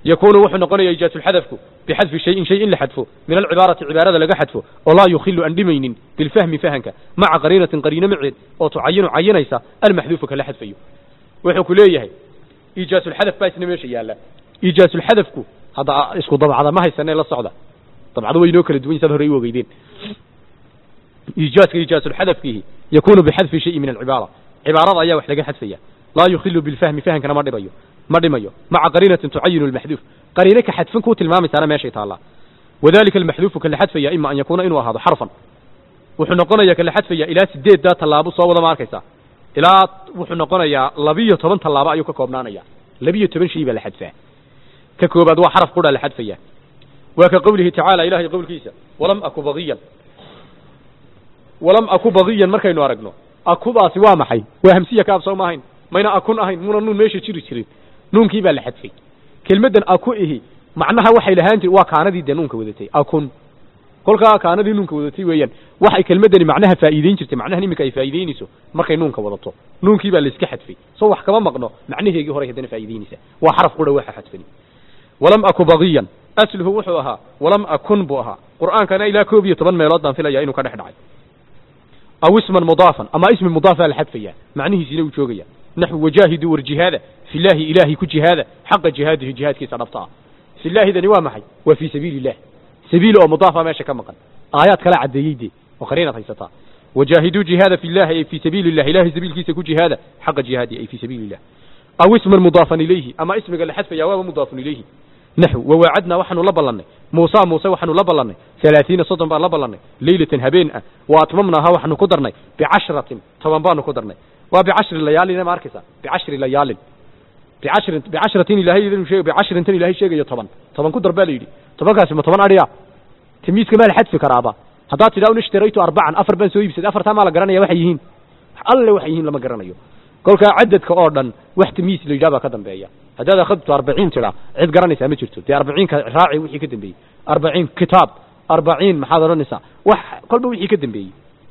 yakunu wuxuu noqonaya ijaazulxadafku bixadfi shayin shay in la xadfo min alcibaarati cibaarada laga xadfo oo laa yukhilu aan dhimaynin bilfahmi fahanka maca qariinatin qariino maceed oo tucayinu cayinaysa almaxduufu kala xadfayo wuxuu ku leeyahay iijaasulxadaf baa isna meesha yaalla iijaasulxadafku hadda isku dabcada ma haysanee la socda dabcado way inoo kala duwan saad horey u ogeydeen iijaaska iijaasulxadafkiihi yakunu bixadfi shayin min alcibaara cibaarada ayaa wax laga xadfaya laa yukhilu bilfahmi fahankana ma dhibayo ma dhimayo maca qariinatin tucayinu almaxduuf qariine ka xadfan kuu tilmaamaysaana meeshay taallaa wadalika almaxduufu kala xadfaya ima an yakuuna inuu ahaado xarfan wuxuu noqonayaa kala xadfaya ilaa sideeddaa tallaabo soo wada ma arkaysaa ilaa wuxuu noqonayaa labiyo toban tallaabo ayuu ka koobnaanaya labiyo toban shay baa la xadfaa ka koobaad waa xaraf qura la xadfaya waa ka qowlihi tacaala ilahay qowlkiisa walam aku bagiyan walam aku bagiyan markaynu aragno akudaasi waa maxay waa hamsiya kaab soo ma ahayn mayna akun ahayn muna nuun meesha jiri jirin nuunkii baa la xadfay kelmaddan aku ihi macnaha waxay lahaan jir waa kaanadii dee nuunka wadatay akun kolkaa kaanadii nuunka wadatay weeyaan waxay kelmaddani macnaha faa'iideyn jirtay macnahan iminka ay faa'iideynayso markay nuunka wadato nuunkii baa la iska xadfay soo wax kama maqno macnaheegii horay haddana faa'iideynaysa waa xaraf qura waxa xadfani walam aku bagiyan asluhu wuxuu ahaa walam akun buu ahaa qur'aankana ilaa koob iyo toban meelood baan filaya inuu ka dhex dhacay aw isman mudaafan ama ismi mudaafaa la xadfaya macnihiisina uu joogaya naxwu wajaahiduu war jihaada filaahi ilaahay ku jihaada xaqa jihaadihi jihaadkiisa dhabta ah filaahidani waa maxay waa fii sabiili illah sabiil oo mudaafa meesha ka maqan aayaad kala caddeeyey dee oo qariinaad haysataa wajaahiduu jihaada fillahi ay fii sabiili illah ilahay sabiilkiisa ku jihaada xaqa jihaadi ay fii sabiili illah aw isman mudaafan ilayhi ama ismiga la xadfaya waaba mudaafun ilayhi naxw wawaacadnaa waxaanu la ballannay muusa muuse waxaanu la ballannay halaatiina soddon baan la ballannay leylatan habeen ah wa atmamnaaha waxaanu ku darnay bicashratin toban baanu ku darnay waa bicashri layaalin ma arkaysa bicashri layaalin bicashrin bicashratin ilahay idin sheeg bicashrintan ilahay sheegayo toban toban ku dar baa la yidhi tobankaasi ma toban adhiya tamiiska maa la xadfi karaaba haddaad tidhaa un ishtaraytu arbacan afar baan soo iibsaday afartaa maa la garanaya waxay yihiin alle waxay yihiin lama garanayo kolkaa cadadka oo dhan wax tamiis la yidhaha baa ka dambeeya haddaad akhadto arbaciin tidhaa cid garanaysaa ma jirto dee arbaciinka raaci wixii ka dambeeyey arbaciin kitaab arbaciin maxaad odhanaysaa wax kolba wixii ka dambeeyey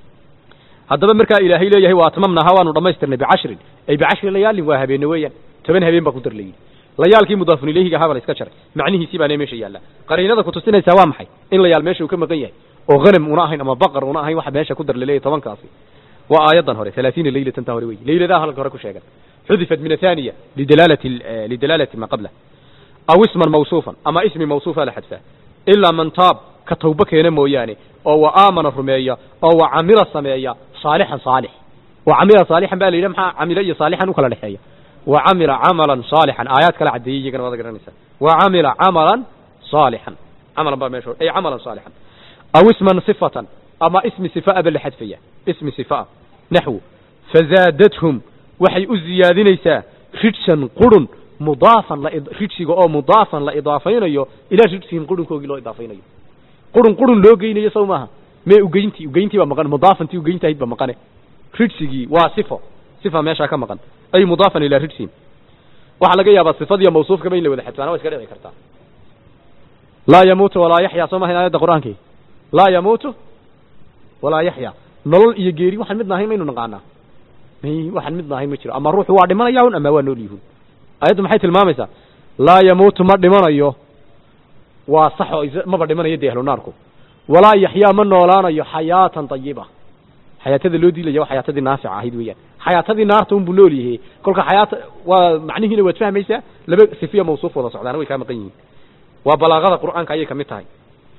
haddaba markaa ilaahay leeyahay waa atmamnaha waanu dhammaystirnay bicashrin ay bicashri layaalin waa habeenne weeyaan toban habeen baa ku dar layidhi layaalkii mudaafun ilayhiga ahaa baa la iska jaray macnihiisii baana meesha yaalla qariinada kutusinaysaa waa maxay in layaal meesha uu ka maqan yahay oo hanam una ahayn ama baqar una ahayn waxa meesha ku dar laleeyahay tobankaasi waa aayadan hore halaatiina leylatan ta hore wey leyladaha halka hore ku sheegan xudifat min athaniya lidalaalati lidalaalati ma qabla aw isman mawsuufan ama ismi mawsuufa la xadfaa ilaa man taab ka tawbo keena mooyaane oo wa aamana rumeeya oo wa camila sameeya saalixan saalix wa camila saalixan baa la yidhi maxaa camila iyo saalixan u kala dhexeeya wa camila camalan saalixan aayaad kala caddeeyey iyagana waad garanaysaa wa camila camalan saalixan camalan baa meesha ay camalan saalixan aw isman sifatan ama ismi sifaa ba la xadfaya ismi sifaa naxwu fazaadathum waxay u ziyaadinaysaa rijsan qurun mudaafan la rijsiga oo mudaafan la idaafaynayo ilaa rijsihim qurunkoogii loo idaafaynayo qurun qurun loo geynayo sow maaha mee ugeyntii ugeyntii baa maqan mudaafantii ugeynta ahayd baa maqane rijsigii waa sifo sifa meeshaa ka maqan ay mudaafan ilaa rijsihim waxaa laga yaabaa sifadiiyo mawsuufkaba in la wada xadfaana waa iska dhici kartaa laa yamuutu walaa yaxyaa soo mahayn aayadda qur-aankii laa yamuutu walaa yaxyaa nolol iyo geeri waxaan midna ahayn maynu naqaanaa waxaan midna ahayn ma jiro ama ruuxu waa dhimanaya un ama waa nool yihuun ayaddu maxay tilmaamaysaa laa yamuutu ma dhimanayo waa sax oo maba dhimanayo dee ahlu naarku walaa yaxyaa ma noolaanayo xayaatan tayiba xayaatada loo diilaya waa xayaatadii naafica ahayd weeyaan xayaatadii naarta unbuu nool yahay kolka xayaata waa macnihiina waad fahmaysaa laba sifiya mawsuuf wada socdaana way kaa maqan yihiin waa balaaqada qur'aanka ayay kamid tahay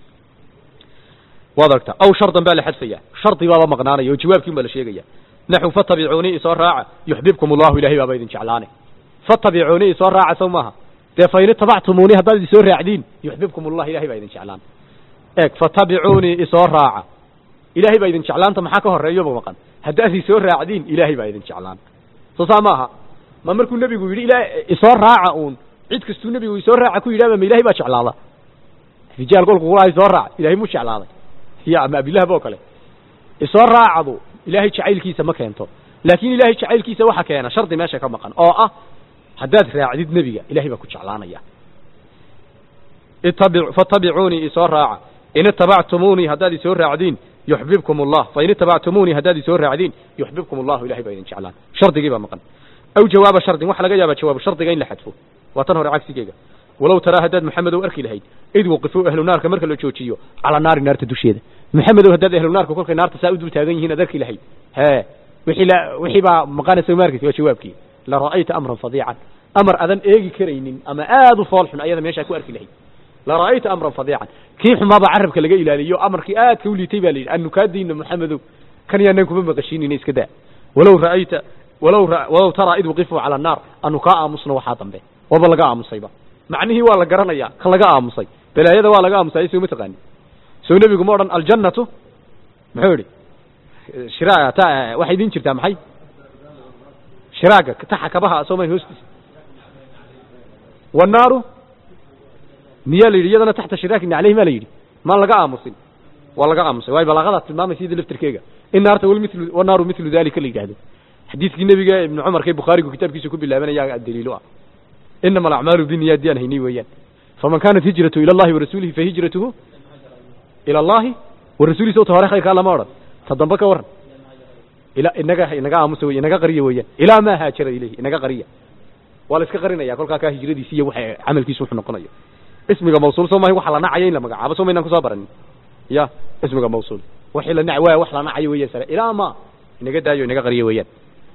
waad aragtaa aw shardan baa la xadfaya shardi baaba maqnaanaya oo jawaabkiin baa la sheegaya naxu fatabicuunii isoo raaca yuxbibkum allahu ilahay baaba idin jeclaane fatabicuunii isoo raaca sow maaha dee fain itabactumuuni haddaad isoo raacdiin yuxbibkum allah ilahay baa idin jeclaan eeg fatabicuunii isoo raaca ilahay baa idin jeclaanta maxaa ka horeeyoba maqan haddaad isoo raacdiin ilahay baa idin jeclaan soo saa maaha ma markuu nebigu yidhi ila isoo raaca uun cid kastuu nebigu isoo raaca ku yidhahba ma ilahay baa jeclaada rijaal kolku kulaha isoo raac ilahay muu jeclaaday ya ama abilahab oo kale isoo raacadu ilaahay jacaylkiisa ma keento laakiin ilaahay jacaylkiisa waxa keena shardi meesha ka maqan oo ah haddaad raacdid nebiga ilahay baa ku jeclaanaya itabi fatabicuunii isoo raaca in itabactumuunii haddaad isoo raacdiin yuxbibkum allah fain itabactumuunii haddaad isoo raacdiin yuxbibkum allahu ilahay baa idin jeclaan shardigii baa maqan aw jawaaba shardin waxa laga yaabaa jawaabu shardiga in la xadfo waa tan hore cagsigeega walow taraa haddaad maxamedow arki lahayd id waqifuu ahlu naarka marka la joojiyo calaa naari naarta dusheeda maxamedow haddaad ahlu naarka kolkay naarta saa u dul taagan yihiin aad arki lahayd hee wixii la wixii baa maqanaysa ma arkaysa waa jawaabkii la ra'ayta amran fadiican amar adan eegi karaynin ama aad u fool xun ayada meeshaa ku arki lahayd la ra'ayta amran fadiican kii xumaabaa carabka laga ilaaliyo amarkii aadka u liitay baa la yidhi anu kaa diinna maxamedow kan yaanaan kuma maqashiinina iska daa walow ra'ayta walow walow taraa id waqifuu cala annaar anu kaa aamusna waxaa dambe waba laga aamusayba macnihii waa la garanayaa kan laga aamusay balaayada waa laga aamusay soo ma taqaani soo nebigu ma odhan aljannatu muxuu idhi shira ta waxay idin jirtaa maxay shiraaga taxa kabaha soomayn hoostiisa wannaaru miyaa la yidhi iyadana taxta shiraakin caleyhi maa la yidhi maan laga aamusin waa laga aamusay waayo balaaqadaa tilmaamaysa iyada laftirkeega in naarta wal mithlu wannaaru mithlu dalika la yidhahdo xadiidkii nebiga ibnu cumarka bukhaarigu kitaabkiisa ku bilaabanaya daliilo ah inama alacmaalu biniyaad yaan haynay weeyaan faman kaanat hijratu ila allahi warasuulihi fahijratuhu ila allahi warasuuliisa ta hore khayrkaa lama odhan ta dambe ka waran ila inaga inaga aamusa wey inaga qariya weeyaan ilaa maa haajara ilayhi inaga qariya waa la iska qarinaya kolkaa kaa hijradiisi iyo waxa camalkiisu wuxuu noqonayo ismiga mawsuul soo mahay waxa la nacaya in la magacaabo soo maynaan kusoo baranin ya ismiga mawsuul wixii la nac waaya wax la nacayo weeyaan sare ilaa ma inaga daayo inaga qariya weeyaan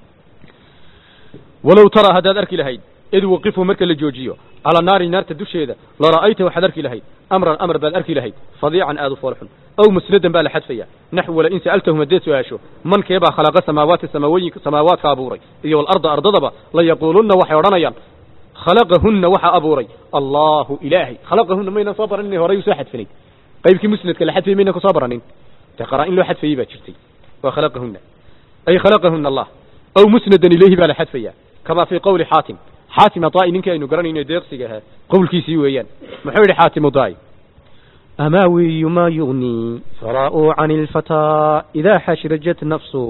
walow taraa haddaad arki lahayd id waqifuu marka la joojiyo calaa naari naarta dusheeda la ra'ayta waxaad arki lahayd amran amar baad arki lahayd fadiican aad u foolxun aw musnadan baa la xadfaya naxw wala in sa'altahum haddeed su-aasho man keebaa khalaqa samaawaati samaawoyinka samaawaadka abuuray iyo walarda ardadaba la yaquulunna waxay odhanayaan khalaqahunna waxaa abuuray allahu ilaahay khalaqahunna maynan soo baranin horay usoo xadfinayd qaybkii musnadka la xadfayay maynan kusoo baranin dee qaraa in loo xadfayey baa jirtay waa khalaqahunna ay khalaqahunna allah aw musnadan ilayhi baa la xadfaya kama fii qawli xaatim xaatim adaa'i ninkii aynu garanayno deeqsiga ahaa qowlkiisii weeyaan muxuu yidhi xaatim adaa'i amaawiyu maa yugnii faraa'u cani ilfataa idaa xashrajat nafsu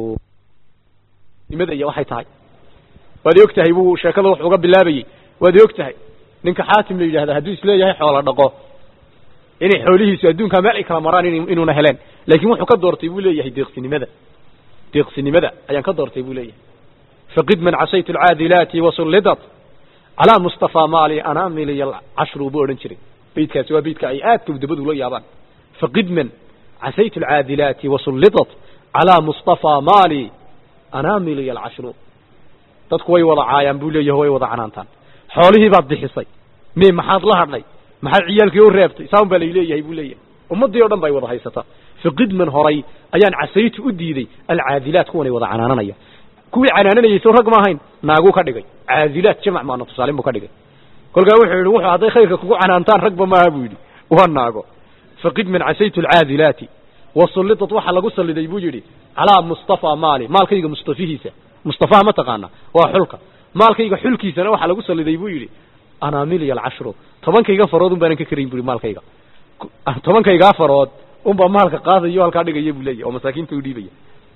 nimada iyo waxay tahay waad og tahay buu sheekada wax uga bilaabayey waad og tahay ninka xaatim la yidhahda hadduu isleeyahay xoola dhaqo inay xoolihiisu adduunkaa meel ay kala maraan inuuna heleen laakiin wuxuu ka doortay buu leeyahay deeqsinimada deeqsinimada ayaan ka doortay buu leeyahay faqid man casaytu alcaadilaati wasullidat calaa mustafaa maali anaamiliya cashru buu odhan jiray beydkaasi waa beydka ay aadka udabadu la yaabaan faqidman casaytu alcaadilaati wasullidat calaa mustafaa maali anaamiliya alcashru dadku way wada caayaan buu leeyahay way wada canaantaan xoolihii baad bixisay me maxaad la hadhnay maxaad ciyaalkii u reebtay saan baa layleeyahay buu leeyahay ummaddii o dhan bay wada haysataa faqidman horay ayaan casaytu u diiday alcaadilaat kuwanay wada canaananaya kuwii canaananayay soo rag ma ahayn naaguu ka dhigay caadilaat jamac maana tusaalin buu ka dhigay kolkaa wuxuu yidhi wuxuu hadday khayrka kugu canaantaan ragba maaha buu yidhi waa naago faqid man casaytu alcaadilaati wasullidat waxaa lagu salliday buu yidhi calaa mustafaa maali maalkayga mustafihiisa mustafaha ma taqaana waa xulka maalkayga xulkiisana waxaa lagu salliday buu yidhi anaamiliya alcashru tobankayga farood un baanan ka karayn bu yidhi maalkayga tobankaygaa farood unbaa maalka qaadayo halkaa dhigaya buu leeyahy oo masaakiinta u dhiibaya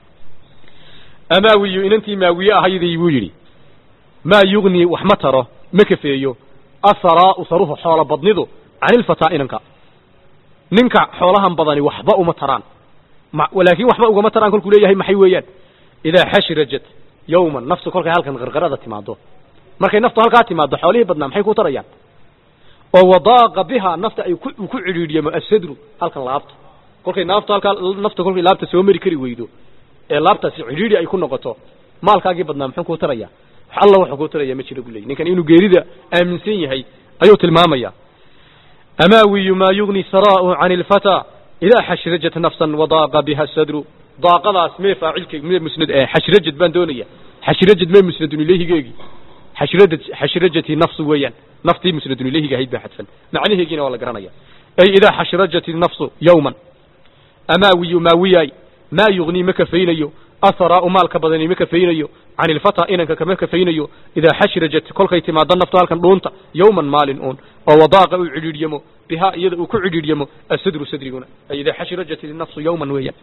amaawiyu inantii maawiye ahaydii buu yidhi maa yugnii wax ma taro ma kafeeyo asaraa'u saruhu xoolo badnidu cani ilfataa inanka ninka xoolahan badani waxba uma taraan laakiin waxba ugama taraan kolkuu leeyahay maxay weeyaan idaa xashrajat yawman naftu kolkay halkan qarqarada timaado markay naftu halkaa timaado xoolihii badnaa maxay ku tarayaan oo wadaaqa bihaa nafta ay ku ku cidhiidhiyamo asadru halkan laabta kolkay naaftu halkaa nafta kolkay laabta soo mari kari weydo ee laabtaasi cidhiidhi ay ku noqoto maalkaagii badnaa muxuu kuu tarayaa wax alla wuxuu kuu taraya ma jiro buu leeyay ninkan inuu geerida aaminsan yahay ayuu tilmaamaya amaawiyu maa yugni saraa'u cani ilfataa idaa xashrajat nafsan wadaaqa biha sadru daaqadaas mee faacilka mee musnad xashrajad baan doonaya xashrajad mee musnadun ilayhigeegi xashrajad xashrajati nafsu weeyaan naftii musnadun ilayhiga ahayd baa xadfan macnaheegiina waa la garanaya ay idaa xashrajat nafsu yawman amaawiyu maawiyay maa yugnii ma kafaynayo asaraa'u maalka badani ma kafaynayo can ilfataa inanka kama kafaynayo idaa xashrajat kolkay timaado naftu halkan dhuunta yawman maalin uun oo wadaaqa uu cidhiidhyamo bihaa iyada uu ku cidhiidhyamo asadru sadriguna ay idaa xashrajat nafsu yawman weeyaan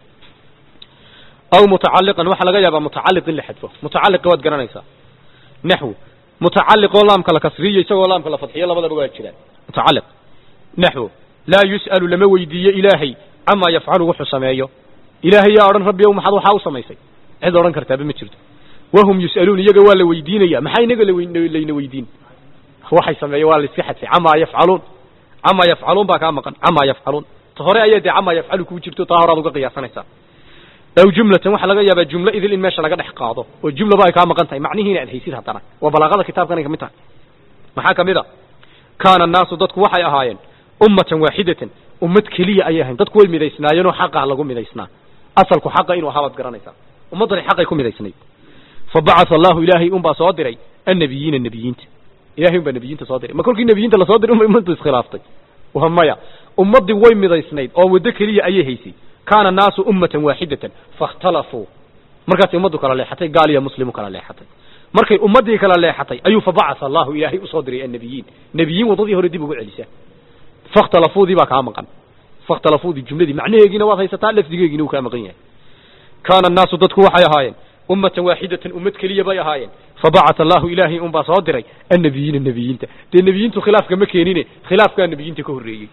aw mutacaliqan waxaa laga yaabaa mutacaliq in la xadfo mutacaliqa waad garanaysaa naxw mutacaliqoo laamka la kasriyo isagoo laamka la fadxiyo labadaba waa jiraan mutacaliq naxw laa yus'alu lama weydiiyo ilaahay camaa yafcalu wuxuu sameeyo ilaahay yaa odhan rabbi ow maxaad waxaa u samaysay cid odhan kartaaba ma jirto wahum yus'aluun iyaga waa la weydiinaya maxaa inaga layna weydiin waxay sameeyeen waa la iska xadfay camaa yafcaluun camaa yafcaluun baa kaa maqan camaa yafcaluun ta hore ayaa dee camaa yafcalu kuu jirto taa horaad uga qiyaasanaysaa aw jumlatan waxaa laga yaabaa jumlo idil in meesha laga dhex qaado oo jumlaba ay kaa maqan tahay macnihiina aad haysid haddana waa balaaqada kitaabkan ay kamid tahay maxaa kamid a kaana annaasu dadku waxay ahaayeen ummatan waaxidatan ummad keliya ayay ahayn dadku way midaysnaayeenoo xaqaa lagu midaysnaa asalku xaqa inuu ahaa baad garanaysaa ummaddani xaqay ku midaysnayd fa bacatha allahu ilaahay unbaa soo diray annabiyiina nebiyiinta ilahay unbaa nebiyiinta soo diray ma kolkii nebiyiinta lasoo diray unbay ummaddu iskhilaaftay waa maya ummaddii way midaysnayd oo waddo keliya ayay haysay kaana annaasu ummatan waaxidatan faاkhtalafuu markaasay ummaddu kala leexatay gaal iyo muslimu kala leexatay markay ummaddii kala leexatay ayuu fabacatha allahu ilaahay usoo diray annabiyiin nebiyiin waddadii hore dib ugu celisa fakhtalafuudii baa kaa maqan fakhtalafuudii jumladii macnaheegiina waad haysataa lafdigeegiina uu kaa maqan yahay kaana annaasu dadku waxay ahaayeen ummatan waaxidatan ummad keliya bay ahaayeen fabacatha allahu ilaahay unbaa soo diray annabiyiina nebiyiinta dee nebiyiintu khilaafka ma keenine khilaafkaa nebiyiinta ka horreeyey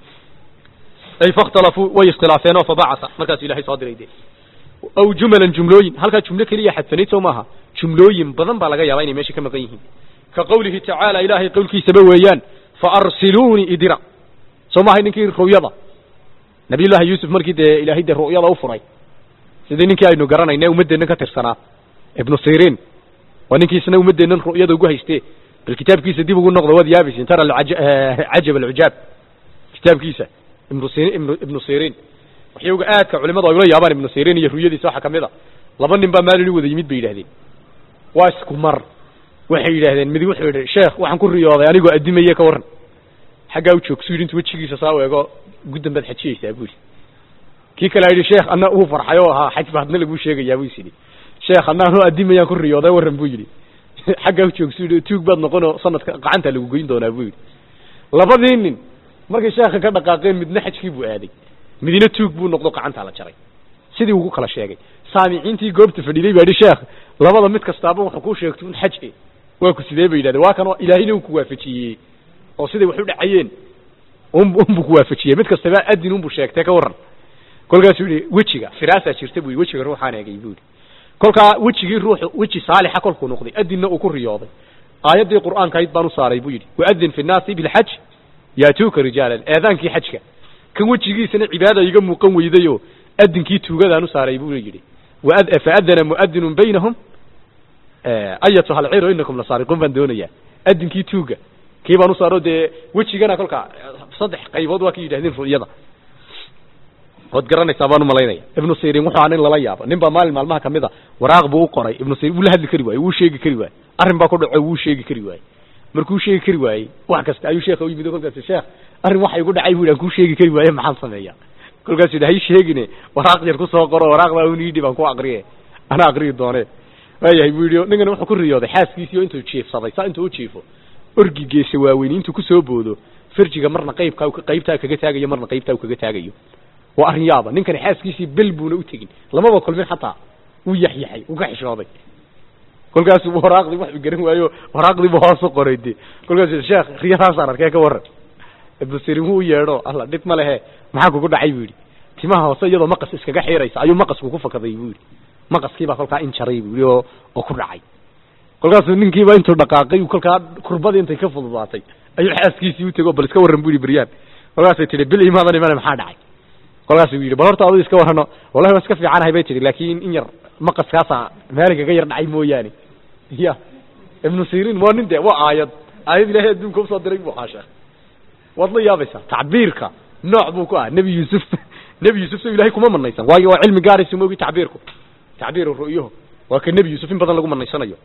ay fakhtalafuu way iskhilaafeen oo fabacatha markaasu ilahay soo diray dee aw jumalan jumlooyin halkaa jumlo keliya xadfanayd soo maaha jumlooyin badan baa laga yaabaa inay meesha ka maqan yihiin ka qawlihi tacaala ilaahay qowlkiisaba weeyaan faarsiluunii idira soo maahay ninkii ru'yada nabiyullaahi yuusuf markii dee ilaahay dee ru'yada u furay sidii ninkii aynu garanayna ummaddeennan ka tirsanaa ibnu siriin waa ninkii isna ummaddeennan ru'yada ugu haystee bal kitaabkiisa dib ugu noqdo waad yaabaysin tara cajab alcujaab kitaabkiisa ibnu sirin ibnu ibnu siriin waxyowga aadka culimadu ay ula yaabaan ibnu siriin iyo ruyadiisa waxaa kamid a laba nin baa maalin u wada yimid bay yidhahdeen waa isku mar waxay yidhaahdeen midi wuxuu yidhi sheekh waxaan ku riyooday anigoo addimaye ka warran xaggaa u joogsu yidhi intu wejigiisa saa u eego guddan baad xajiyeysaa buu yidhi kii kale yidhi sheekh anna uu farxay oo ahaa xaj ba hadna laguu sheegayaa buu is yidhi sheekh anna anoo addimayaan ku riyooday warran buu yidhi xaggaa u joogsu yidhi tuug baad noqonoo sanadka gacanta lagu goyn doonaa buu yidhi labadii nin markay sheekha ka dhaqaaqeen midna xajkii buu aaday midina tuug buu noqdo gacantaa la jaray sidii ugu kala sheegay saamiciintii goobta fadhiiday baa yidhi sheekh labada mid kastaaba wuxuu kuu sheegtay un xaj e waa ku sidee bay yidhahdeen waa kan ilaahayna uu ku waafajiyey oo siday wax u dhacayeen un unbuu ku waafajiyey mid kastaba adin unbuu sheegtay ka warran kolkaasuu yihi wejiga firaasaa jirta buu yidhi wejiga ruuxaan eegay buu yidhi kolkaa wejigii ruuxu weji saalixa kolkuu noqday adinna uu ku riyooday aayaddii qur'aankahayd baan u saaray buu yidhi waadin fi nnaasi bilxaj yaatuuka rijaalan eedaankii xajka kan wejigiisana cibaada iga muuqan weydayoo adinkii tuugadaan u saaray buu yidhi faadana muadinun baynahum ayatuha alciro inakum lasaariquun baan doonayaa adinkii tuuga kii baan u saaro dee wejigana kolkaa saddex qaybood waa ka yidhahdeen ru'yada waad garanaysaa baan umalaynaya ibnu sirin wuxuu ahaa nin lala yaabo nin baa maalin maalmaha kamid a waraaq buu u qoray ibnu sirin wuu la hadli kari waaye wuu sheegi kari waaye arrin baa ku dhaco wuu sheegi kari waaye markuu sheegi kari waayey wax kasta ayuu sheekha u yimid kolkaas sheekh arrin waxa igu dhacay bu aan kuu sheegi kari waaye maxaan sameeya kolkaasuu yidhi hay sheegine waraaq yar ku soo qoro waraaqdaa un yidhi baan ku aqriye ana aqriyi doone waayahay buu yidhi ninkana wuxuu ku riyooday xaaskiisii oo intuu jiifsaday saa intuu u jiifo orgi geesa waaweyni intuu kusoo boodo farjiga marna qaybkaa qaybtaa kaga taagayo marna qaybtaa kaga taagayo waa arrin yaaba ninkani xaaskiisii bel buuna u tegin lamaba kulmin xataa wuu yaxyaxay wuu ka xishooday kolkaasuu waraaqdii waxu garan waayo waraaqdiibu hoos u qoray de kolkaasuu sheekh riyadaasaan arkee ka warran ibnu sirin wuu yeedho alla dhib ma lehe maxaa kugu dhacay buu yidhi timaha hoose iyadoo maqas iskaga xiiraysa ayuu maqasku ku fakaday buu yidhi maqaskiibaa kolkaa in jaray buu yidhi oo oo ku dhacay kolkaasuu ninkiiba intuu dhaqaaqay kolkaa kurbadii intay ka fududaatay ayuu xaaskiisii u tego bal iska warran bu yidhi beryaan kolkaasay tihi bil imaadan imane maxaa dhacay kolkaasuu yidhi bal horta adu iska warrano wallahi waa iska fiicanahay bay tihi laakin in yar maqaskaasa meeli kaga yar dhacay mooyaane ya ibnu sirin waa nin de waa aayad aayad ilahay adduunka usoo diray bu ahaa sheekh waad la yaabaysaa tacbiirka nooc buu ku ah nebi yuusuf nebi yuusuf so ilahay kuma manaysan waayo waa cilmi gaaraysa moogi tacbiirku tacbiir ru'yaho waa ka nebi yuusuf in badan lagu manaysanayo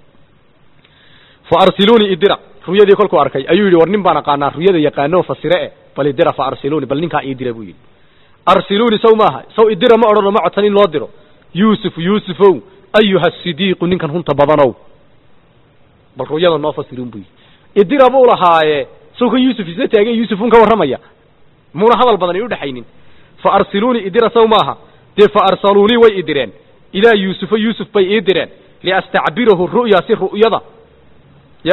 fa arsiluunii idira ruyadii kolkuu arkay ayuu yidhi war nin baan aqaanaa ruyada yaqaano fasire e bal idira fa arsiluuni bal ninkaa idira buu yidhi arsiluuni saw maaha saw idira ma odhano ma codsan in loo diro yuusuf yuusufow ayuha sidiiqu ninkan runta badanow bal ruyada noo fasirin buu yidhi idira buu lahaaye saw kan yuusuf isla taagay yuusuf un ka warramaya muuna hadal badan ay udhexaynin fa arsiluunii idira saw maaha dee fa arsaluunii way idireen ilaa yuusufa yuusuf bay ii direen liastacbirahu ru'ya si ru'yada ya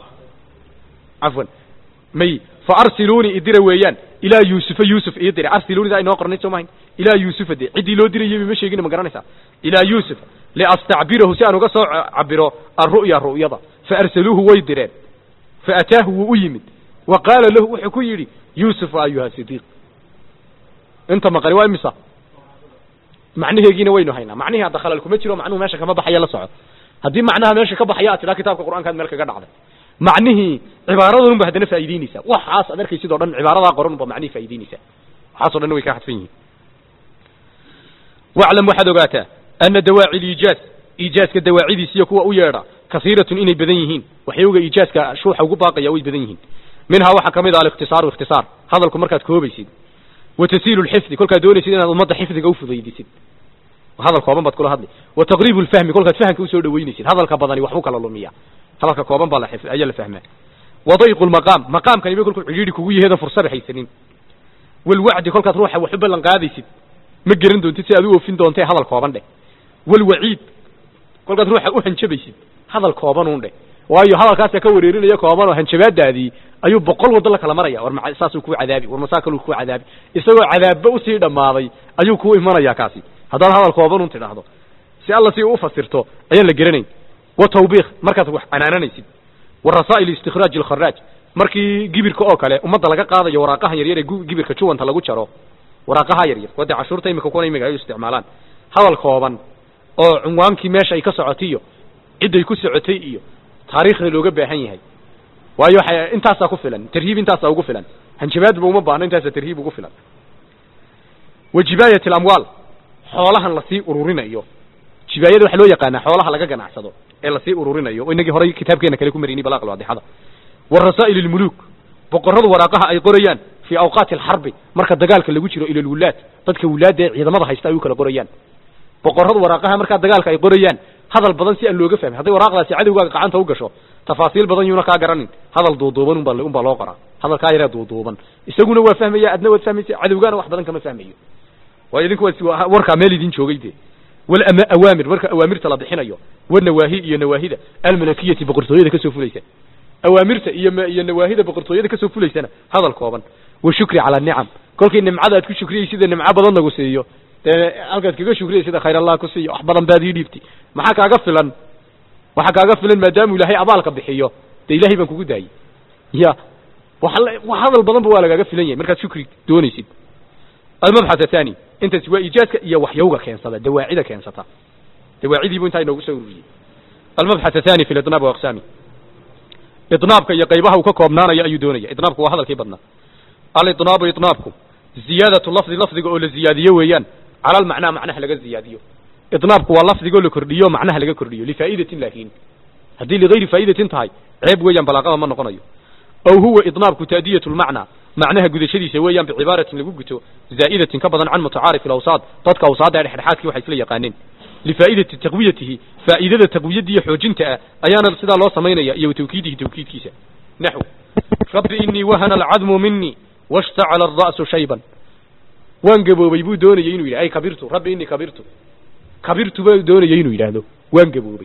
cafwan may fa arsiluunii idira weeyaan ilaa yuusufa yuusuf ii dire arsiluunida aynoo qornay soo mahayn ilaa yuusufa de ciddii loo dirayay ma sheegina ma garanaysaa ilaa yuusuf liastacbirahu si aan uga soo cabiro alru'ya ru'yada fa arsaluuhu way direen faataahu wuu u yimid wa qaala lahu wuxuu ku yidhi yuusuf ayuha sidiiq inta maqani waa imisa macnaheegiina waynu haynaa macnihii hadda khalal kuma jiro macnuhu meesha kama baxaya la soco haddii macnaha meesha ka baxaya aad tidhaa kitaabka qur'aankaad meel kaga dhacday macnihii cibaaradan ba haddana faa'iideynaysaa waxaas ad arkaysid o dhan cibaaradaa qoran ba macnihii faa'ideynaysaa waxaas o dhan way ka hadfan yihiin waclam waxaad ogaataa ana dawaaci liijaaz iijaaska dawaacidiis iyo kuwa u yeedha kasiiratun inay badan yihiin waxyowga iijaaska shuuxa ugu baaqaya way badan yihiin minhaa waxaa kamid ah alikhtisaaru ikhtisaar hadalku markaad koobaysid wa tasiilu lxifdi kolkaad doonaysid inaad ummadda xifdiga ufudaydisid hadal kooban baad kula hadli wa taqriibu lfahmi kolkaad fahamka usoo dhaweynaysid hadalka badani waxbuu kala lumiya hadalka kooban baa la ayaa la fahmaa wa dayqu lmaqaam maqaamkani ba kolkuu cidhiidhi kugu yaheedan fursada haysanin walwacdi kolkaad ruuxa wax u ballan qaadaysid ma geran doontid si aad u oofin doontee hadal kooban dheh walwaciid kolkaad ruuxa u hanjabaysid hadal koobanuun dheh waayo hadalkaasa ka wareerinaya kooban oo hanjabaadaadii ayuu boqol waddo la kala maraya war ma saasuu kuu cadaabi war masaa kaluu kuu cadaabi isagoo cadaabba usii dhammaaday ayuu kuu imanaya kaasi haddaad hadal koobanun tidhaahdo si alla si u ufasirto ayaan la geranayn wa tawbiikh markaad wax canaananaysid wa rasaa'il istikhraaj alkharaaj markii gibirka oo kale ummadda laga qaadayo waraaqahan yaryar ee gibirka juwanta lagu jaro waraaqaha yaryar wadde cashuurta imika kuna imiga ay u isticmaalaan hadal kooban oo cunwaankii meesha ay ka socotay iyo cidday ku socotay iyo taariikhda looga baahan yahay waayo waxa intaasaa ku filan tarhiib intaasaa ugu filan hanjabaadba uma baahno intaasaa tarhiib ugu filan wa jibaayat alamwaal xoolahan lasii ururinayo jibaayada waxaa loo yaqaanaa xoolaha laga ganacsado ee lasii ururinayo oo inagii horay kitaabkeena kale ku marinay balaaq alwaadixada wa rasaa'il almuluuk boqorradu waraaqaha ay qorayaan fii awqaati alxarbi marka dagaalka lagu jiro ila alwulaad dadka wulaadda ee ciidamada haysta ay u kala qorayaan boqorradu waraaqaha markaa dagaalka ay qorayaan hadal badan si aan looga fahmin hadday waraaqdaasi cadowgaaga gacanta u gasho tafaasiil badan yuuna kaa garanin hadal duuduuban unbaa unbaa loo qoraa hadalkaa yaraa duuduuban isaguna waa fahmaya adna waad fahmaysa cadowgaana wax badan kama fahmayo waayo idinku waa warkaa meel idin joogay dee wal awaamir marka awaamirta la bixinayo wanawaahi iyo nawaahida almalakiyati boqortooyada kasoo fulaysa awaamirta iyo iyo nawaahida boqortooyada kasoo fulaysana hadal kooban wa shukri cala nicam kolkii nimcada aad ku shukriyay sida nimco badan lagu siiyo dee halkaad kaga shukriyay sida khayr allah ku siiyo wax badan baad ii dhiibtay maxaa kaaga filan waxaa kaaga filan maadaamuu ilaahay abaalka bixiyo dee ilahay baan kugu daayey ya wa hadal badanba waa lagaaga filan yahay markaad shukri doonaysid almabxath athani intaasi waa iijaadka iyo waxyowga keensada dawaacida keensata dawaacidiibu intaa inoogu soo ururiyey almabxath athani fi lidnaab waaqsaami idnaabka iyo qaybaha uu ka koobnaanayo ayuu doonaya idnaabku waa hadalkii badnaa alidnaabu idnaabku ziyaadatu lafdi lafdiga oo la ziyaadiyo weeyaan cala almacnaa macnaha laga ziyaadiyo idnaabku waa lafdigoo la kordhiyo macnaha laga kordhiyo lifaa'idatin laakiin haddii ligayri faa'idatin tahay ceeb weeyaan balaaqada ma noqonayo aw huwa idnaabku taadiyatu lmacnaa macnaha gudashadiisa weeyaan bicibaaratin lagu guto zaa'idatin ka badan can mutacaarif alawsaad dadka awsaadda ee dhexdhexaadkii waxay isla yaqaaneen lifaa'idati taqwiyatihi faa'idada taqwiyadda iyo xoojinta ah ayaana sidaa loo samaynaya iyo tawkiidihi tawkiidkiisa naxw rabbi inii wahana alcadmu minii washtacala alra'su shayban waan gaboobay buu doonayay inuu yidhah ay kabirtu rabbi inii kabirtu kabirtu baa doonayay inuu yidhaahdo waan gaboobay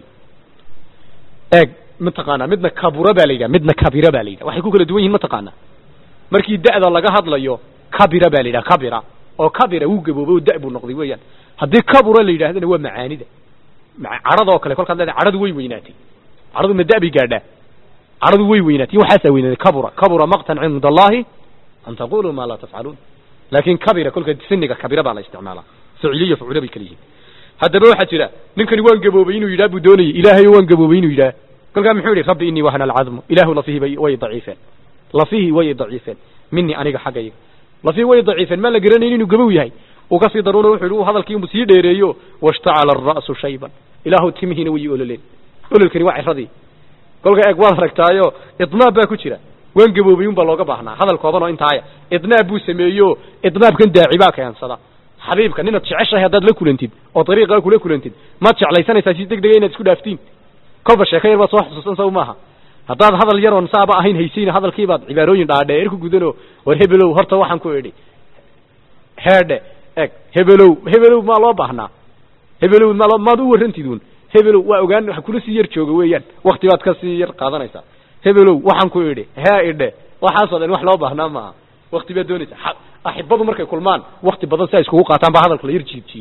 eeg mataqaanaa midna kabura baa la yidhaha midna kabira baa la yidhaha waxay ku kala duwan yihin mataqaanaa markii da'da laga hadlayo kabira baa la yidhaha kabira oo kabira wuu gaboobay oo da' buu noqday weeyaan haddii kabura la yidhahdana waa macaanida cadhadoo kale kolkaad leedahay cadhadu way weynaatay cadhadu ma da' bay gaadhaa cadhadu way weynaatay waxaasaa weynaatay kabura kabura maqtan cinda allahi an taquluu maa laa tafcaluun laakin kabira kolka siniga kabira baa la isticmaalaa ficiliyo fucula bay kala yihiin haddaba waxaa jira ninkani waan gaboobay inuu yidhah buu doonayay ilaahayo waan gaboobay inuu yidhah kolkaa muxuu yihi rabbi inii wahana alcadmu ilaahu lafihi way daciifeen lafihi way daciifeen minii aniga xaggayga lafihi way daciifeen maan la garanayn inuu gabow yahay uu kasii daruuna wuxu yihi hadalkii inuu sii dheereeyo washtacala alra'su shayban ilaahu timihiina way ololeen ololkani waa ciradii kolka eeg waad aragtaayo idnaab baa ku jira waan gaboobay un baa looga baahnaa hadal kooban oo intaaya idnaab buu sameeyo idnaabkan daaci baa keensada xabiibka ninaad jeceshahay haddaad la kulantid oo dariiqaa kula kulantid maad jeclaysanaysaa si deg dega inaad isku dhaaftiin kolba sheeko yar baad soo xusuusan saw maaha haddaad hadal yar oon saaba ahayn haysayna hadalkiibaad cibaarooyin dhaadheer ku gudanoo war hebelow horta waxaan ku idhi heedhe eg hebelow hebelow maa loo baahnaa hebelow maa maad u warrantiduun hebelow waa ogaan wax kula sii yar jooga weeyaan wakti baad ka sii yar qaadanaysaa hebelow waxaan ku idhi hee idhe waxaasoo dhan wax loo baahnaa maaha wakti baad doonaysaa axibadu markay kulmaan wakti badan si ay iskugu qaataan baa hadalka la yar jiid jiidaa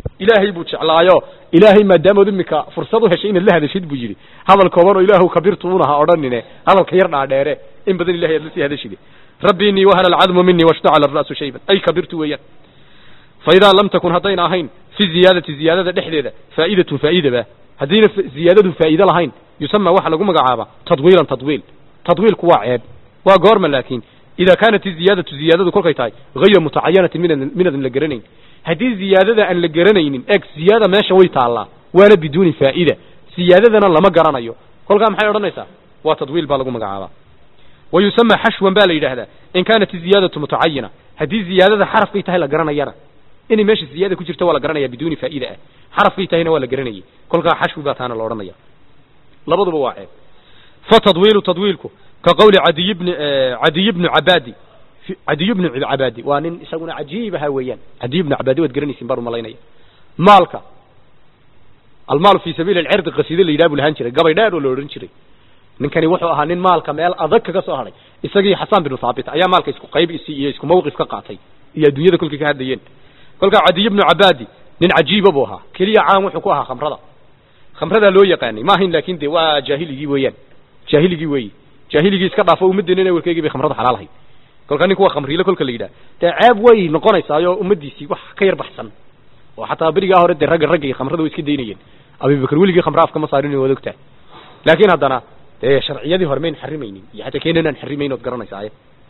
ilaahay buu jeclaayo ilaahay maadaamood imika fursad u heshay inaad la hadashid buu yidhi hadal kooban oo ilaahu kabirtuunaha odhanine hadalka yar dhaadheere in badan ilahay aad la sii hadashide rabbi innii wahana alcadmu minii washtacala ara'su shayban ay kabirtu weeyaan fa idaa lam takun haddayna ahayn fi ziyaadati ziyaadada dhexdeeda faa'idatun faa'idaba haddayna ziyaadadu faa'iide lahayn yusama waxa lagu magacaabaa tadwiilan tadwiil tadwiilku waa ceeb waa goorma laakiin idaa kaanat iziyaadatu ziyaadadu kolkay tahay hayra mutacayanatin minad minadan la garanayn haddii ziyaadada aan la garanaynin eg ziyaada meesha way taallaa waana biduuni faa'ida ziyaadadana lama garanayo kolkaa maxay odhanaysaa waa tadwiil baa lagu magacaabaa wa yusama xashwan baa la yidhaahdaa in kaanat iziyaadatu mutacayina haddii ziyaadada xarafkay tahay la garanayana inay meesha ziyaada ku jirta waa la garanaya biduuni faa'ida ah xarafkay tahayna waa la garanayay kolkaa xashwi baa taana la odhanaya labaduba waa ceeb fa tadwiilu tadwiilku ka qawli cadiy bni cadiy bnu cabaadi cadiy bnu cabaadi waa nin isaguna cajiib ahaa weeyaan cadiy bnu cabaadi waad garanaysin baan umalaynaya maalka almaalu fi sabiili alcirdi qasiide la yidhaha buu lahaan jiray gabay dheer oo la odhan jiray ninkani wuxuu ahaa nin maalka meel adag kaga soo hadhay isagii xasan binu thaabit ayaa maalka isku qayb isi iyo isku mawqif ka qaatay iyo adduunyada kolkay ka hadlayeen kolkaa cadiy bnu cabaadi nin cajiiba buu ahaa keliya caan wuxuu ku ahaa khamrada khamradaa loo yaqaanay ma ahayn laakin de waa jaahiligii weeyaan jaahiligii weeyi jaahiligii iska dhaafo ummaddeena in warkeygii bay khamrada xalaal ahayd kolkaa ninku waa khamriile kolka la yidhaha dee ceeb way noqonaysaayo ummaddiisii wax ka yar baxsan oo xataa berigaa hore dee ragga ragga iyo khamrada way iska daynayeen abibakar weligii khamra afka ma saarin waad ogtahay laakiin haddana dee sharciyadii hore mayn xarimaynin iyo xataa keenan aan xarimayn ood garanaysaa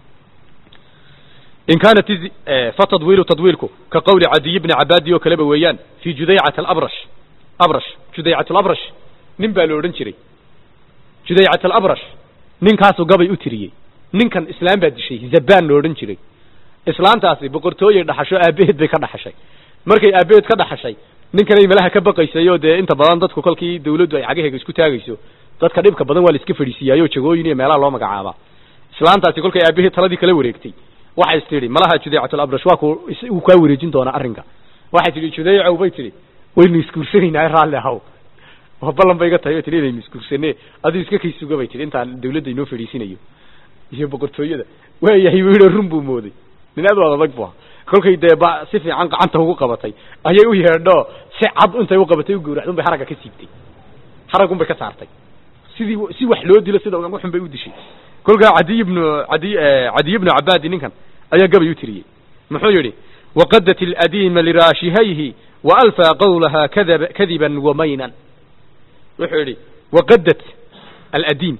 in kaanat fa tadwiilu tadwiilku ka qawli cadiy bni cabaadi oo kaleba weeyaan fi judaycat alabrash abrash judaycat alabrash nin baa la odhan jiray judaycat alabrash ninkaasuu gabay u tiriyey ninkan islaam baa dishay zabaan la odhan jiray islaantaasi boqortooyay dhaxasho aabaheed bay ka dhaxashay markay aabaheed ka dhaxashay ninkanay malaha ka baqaysay oo dee inta badan dadku kolkii dawladdu ay cagaheega isku taagayso dadka dhibka badan waa la iska fadhiisiiyaayo jagooyin iyo meelaha loo magacaabaa islaantaasi kolkay aabaheed taladii kala wareegtay waxay is tidhi malaha judaycatul abrash waa ku uu kaa wareejin doonaa arrinka waxay tidhi judaycow bay tidhi waynu isguursanaynaa raalli ahaw oo ballan bay iga tahay bay tidhi inaynu isguursane aduu iska kay suga bay tidhi intaan dawladda inoo fadhiisinayo iyo boqortooyada waayahay buu yidhi run buu mooday nin aad u adag bu ahaa kolkay dee ba si fiican gacanta ugu qabatay ayay u yeedho si cad intay u qabatay u gawracda un bay haragga ka siibtay haraggun bay ka saartay sidii si wax loo dilo sida uxun bay u dishay kolkaa cadiy bnu adi cadiy bnu cabaadi ninkan ayaa gabay u tiriyey muxuu yidhi waqadat aladiima liraashihayhi waalfaa qawlaha kadab kadiban wamaynan wuxuu yidhi waqadat aladiim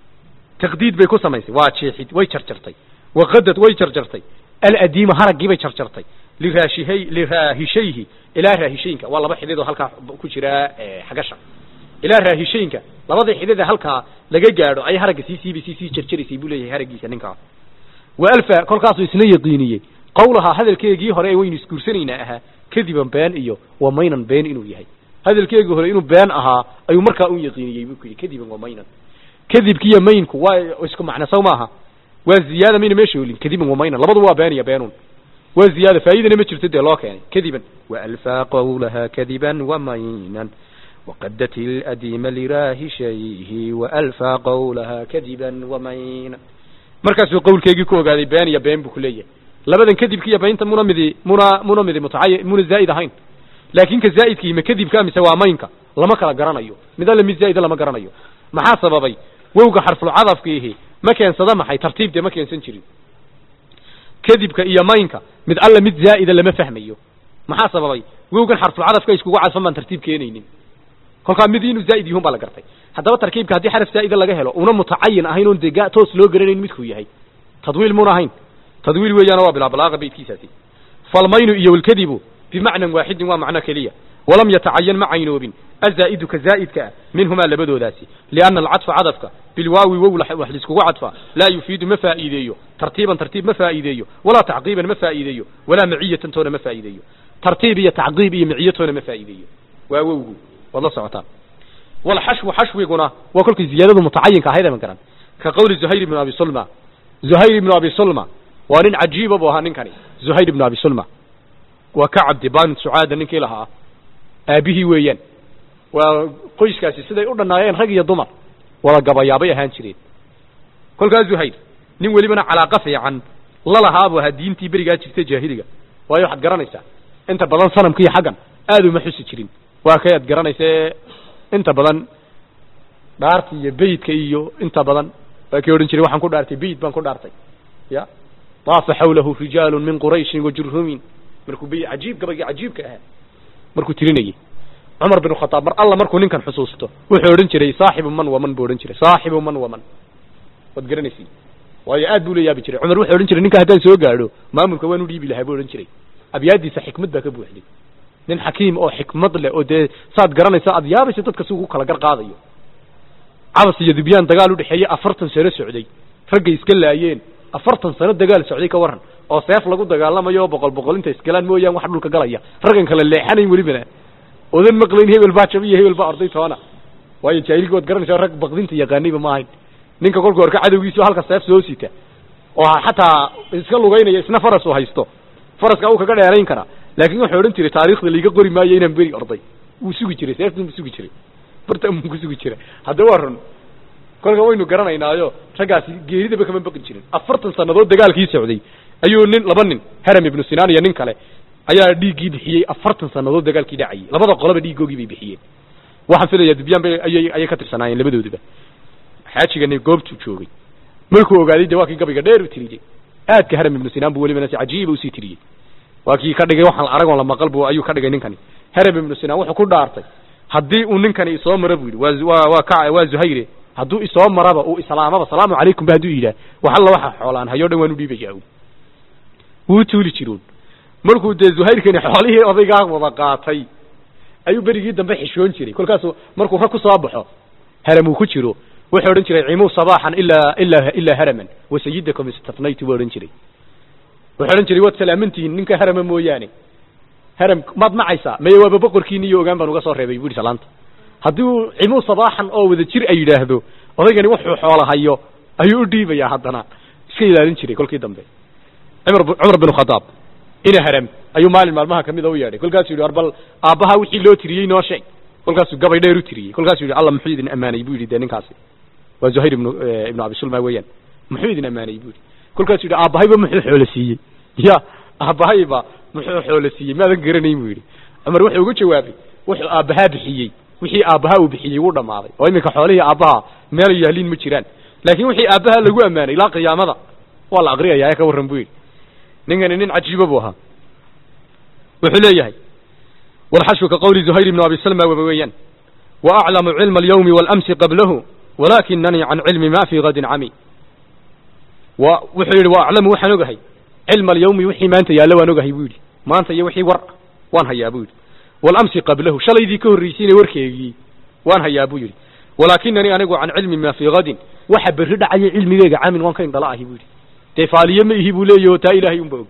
taqdiid bay ku samaysay waa jeexid way jarjartay waqadad way jarjartay aladiima haraggii bay jarjartay liraashihay liraahishayhi ilaa raahishayinka waa laba xidid oo halkaa ku jira xagasha ilaa raahishayinka labadii xidid ee halkaa laga gaadho ay haragga sii siiba sii sii jarjaraysay buu leeyahay haraggiisa ninkaa wa alfa kolkaasuu isna yaqiiniyey qawlahaa hadalkeegii hore ee waynu isguursanaynaa ahaa kadiban been iyo wa maynan been inuu yahay hadalkeegii hore inuu been ahaa ayuu markaa u yaqiiniyey buu ku yidhi kadiban wa maynan kadibkiiyo maynku waa isku macno saw maaha waa ziyaada mayna meesha olin kadiban wa maynan labadu waa been iyo beenun waa ziyaada faa'idana ma jirto dee loo keenay kadiban waalfaa qawlaha kadiban wa maynan waqadat aladiima liraahishayhi waalfaa qawlaha kadiban wa maynan markaasuu qawlkeegii ku ogaaday been iyo been buu ku leeyahay labadan kadibka iyo beynta muna midi muna muna midi mutacay muna zaa'id ahayn laakin ka zaa'idkii ma kadibka mise waa maynka lama kala garanayo mid alle mid zaa'ida lama garanayo maxaa sababay wowga xarfulcadafkiihi ma keensada maxay tartiib dee ma keensan jirin kadibka iyo maynka mid alle mid zaa'ida lama fahmayo maxaa sababay wowgan xarfulcadafka iskugu cadfan baan tartiib keenaynin kolkaa mid inuu zaa'id yihun baa la gartay haddaba tarkiibka haddii xaraf zaa'ida laga helo una mutacayin ahayn oon dee toos loo garanayn midkuu yahay tadwiil muna ahayn tadwiil weeyaana waa bilaa balaaqa baydkiisaasi falmaynu iyo walkadibu bimacnan waaxidin waa macno keliya walam yatacayan ma caynoobin azaa'idu ka zaa'idka ah minhumaa labadoodaasi lianna alcadfa cadafka bilwaawi wow wax laiskugu cadfa laa yufiidu ma faa'iideeyo tartiiban tartiib ma faa'iideeyo walaa tacqiiban ma faa'iideeyo walaa maciyatan toona ma faa'iideeyo tartiib iyo tacqiib iyo maciyo toona ma faa'iideeyo waa wowgu waad la socotaan walxashwu xashwiguna waa kolkay ziyaadadu mutacayinka ahayd ama garan ka qawli zuhayr ibnu abi sulma zuhayr ibnu abi sulma waa nin cajiiba buu ahaa ninkani zuhayr ibnu abi sulma waa ka cabdi baan sucaada ninkii lahaa aabihii weeyaan waa qoyskaasi siday u dhannaayeen rag iyo dumar wada gabayaabay ahaan jireen kolkaas zuhayr nin welibana calaaqa fiican lalahaa buu ahaa diintii berigaa jirta jaahiliga waayo waxaad garanaysaa inta badan sanamka iyo xaggan aad uma xusi jirin waa kay ad garanaysa ee inta badan dhaarta iyo beytka iyo inta badan waa kay odhan jiray waxaan ku dhaartay beyt baan ku dhaartay ya daafa xawlahu rijaalu min qurayshin wa jurhumin markuu bey cajiib gabaygii cajiibka ahaa markuu tirinayay cumar bin khataab mar alla markuu ninkan xusuusto wuxuu odhan jiray saaxibu man waman buu odhan jiray saaxibu man waman waad garanaysi waayo aad buu la yaabi jiray cumar wuxuu odhan jiray ninka haddaan soo gaadho maamulka waan u dhiibi lahaa buu odhan jiray abyaadiisa xikmad baa ka buuxday nin xakiim oo xikmad leh oo dee saad garanaysa aad yaabaysa dadka si ugu kala gar qaadayo cabas iyo dubyaan dagaal udhexeeyey afartan sano socday raggay iska laayeen afartan sano dagaal socday ka waran oo seef lagu dagaalamayo boqol boqol inta iskalaan mooyaan wax dhulka galaya raggan kale leexanayn welibana odan maqlayn hebel baa jabiyo hebel baa orday toona waayo jaahilkii waad garanaysaa rag baqdinta yaqaanayba ma ahayn ninka kolka horka cadowgiisa halka seef soo sita oo xataa iska lugaynaya isna faras uu haysto faraska uu kaga dheerayn karaa laakiin wuxuu odhan jiray taariikhda liiga qori maayo inaan beri orday wuu sugi jiray seeftan buu sugi jiray barta muu ku sugi jira hadda waa run kolka waynu garanaynaayo raggaasi geeridaba kama baqi jirin afartan sannadood dagaalkii socday ayuu nin laba nin haram ibnu sinaan iyo nin kale ayaa dhiiggii bixiyey afartan sannadood dagaalkii dhacayay labada qoloba dhiiggoogii bay bixiyeen waxaan filayaa dubyaan bay ayay ayay ka tirsanaayeen labadooduba xaajigani goobtuu joogay markuu ogaaday de waa kii gabayga dheer u tiriyey aadka haram ibnu sinaan buu welibana si cajiiba usii tiriyey waa kii ka dhigay waxaan aragoon la maqal bu ayuu ka dhigay ninkani haram ibnu sinaan wuxuu ku dhaartay haddii uu ninkani isoo maro bu yidhi waa waa waa ka waa zuhayre hadduu isoo maraba uu islaamaba salaamu calaykum ba hadduu yidhaah wax alla waxa xoolaan hayo dhan waan u dhiibaya wuu tuuli jiroon markuu dee zuhayrkani xoolihii odaygaa wada qaatay ayuu berigii dambe xishoon jiray kolkaasuu markuu rag ku soo baxo haram uu ku jiro wuxuu odhan jiray cimuu sabaaxan ilaa ilaa ilaa haraman wasayidakum istafnaytu buu odhan jiray wuxuu odhan jiray waad salaamantihiin ninka harama mooyaane haram maad macaysaa maye waaba boqorkiini iyo ogaan baan uga soo reebay bu yidhi salaanta haddii uu cimuu sabaaxan oo wada jir ay yidhaahdo odaygani wuxuu xoola hayo ayuu u dhiibayaa haddana iska ilaalin jiray kolkii dambe cumar cumar bin khadaab ina haram ayuu maalin maalmaha kamida u yeedhay kolkaasuu yidhi war bal aabbaha wixii loo tiriyey noo sheeg kolkaasuu gabay dheer u tiriyey kolkaasuu yidhi alla muxuu idin ammaanay buu yidhi dee ninkaasi waa zuhayr ibnu ibnu abi sulma weeyaan muxuu idin ammaanay buu yidhi kolkaasuu yidhi aabbahayba muxuu xoolo siiyey ya aabbahayba muxuu xoolo siiyey maadan garanayn buu yidhi cumar wuxuu ugu jawaabay wuxuu aabbahaa bixiyey wixii aabbaha uu bixiyey wuu dhammaaday oo iminka xoolihii aabbaha meel yaaliin ma jiraan laakiin wixii aabbaha lagu ammaanay ilaa qiyaamada waa la aqriyayaa ee ka warran buu yidhi ninkani nin cajiiba buu ahaa wuxuu leeyahay والحشو كقول زهير بن أبي سلمى وبويان وأعلم علم اليوم والأمس قبله ولكنني عن علم ما في غد عمي ووحي وأعلم وحي نقهي علم اليوم وحي ما أنت يا لو نقهي بودي ما أنت يا وحي ور وان هيا بودي والأمس قبله شلي ذي كهر ريسين وركي وان هيا بودي ولكنني أنا عن علم ما في غد وحب الردع على علمي ويقع عامل وان كان ضلاه بودي تفعلي ما يهبوا لي يوتا إلهي ينبغ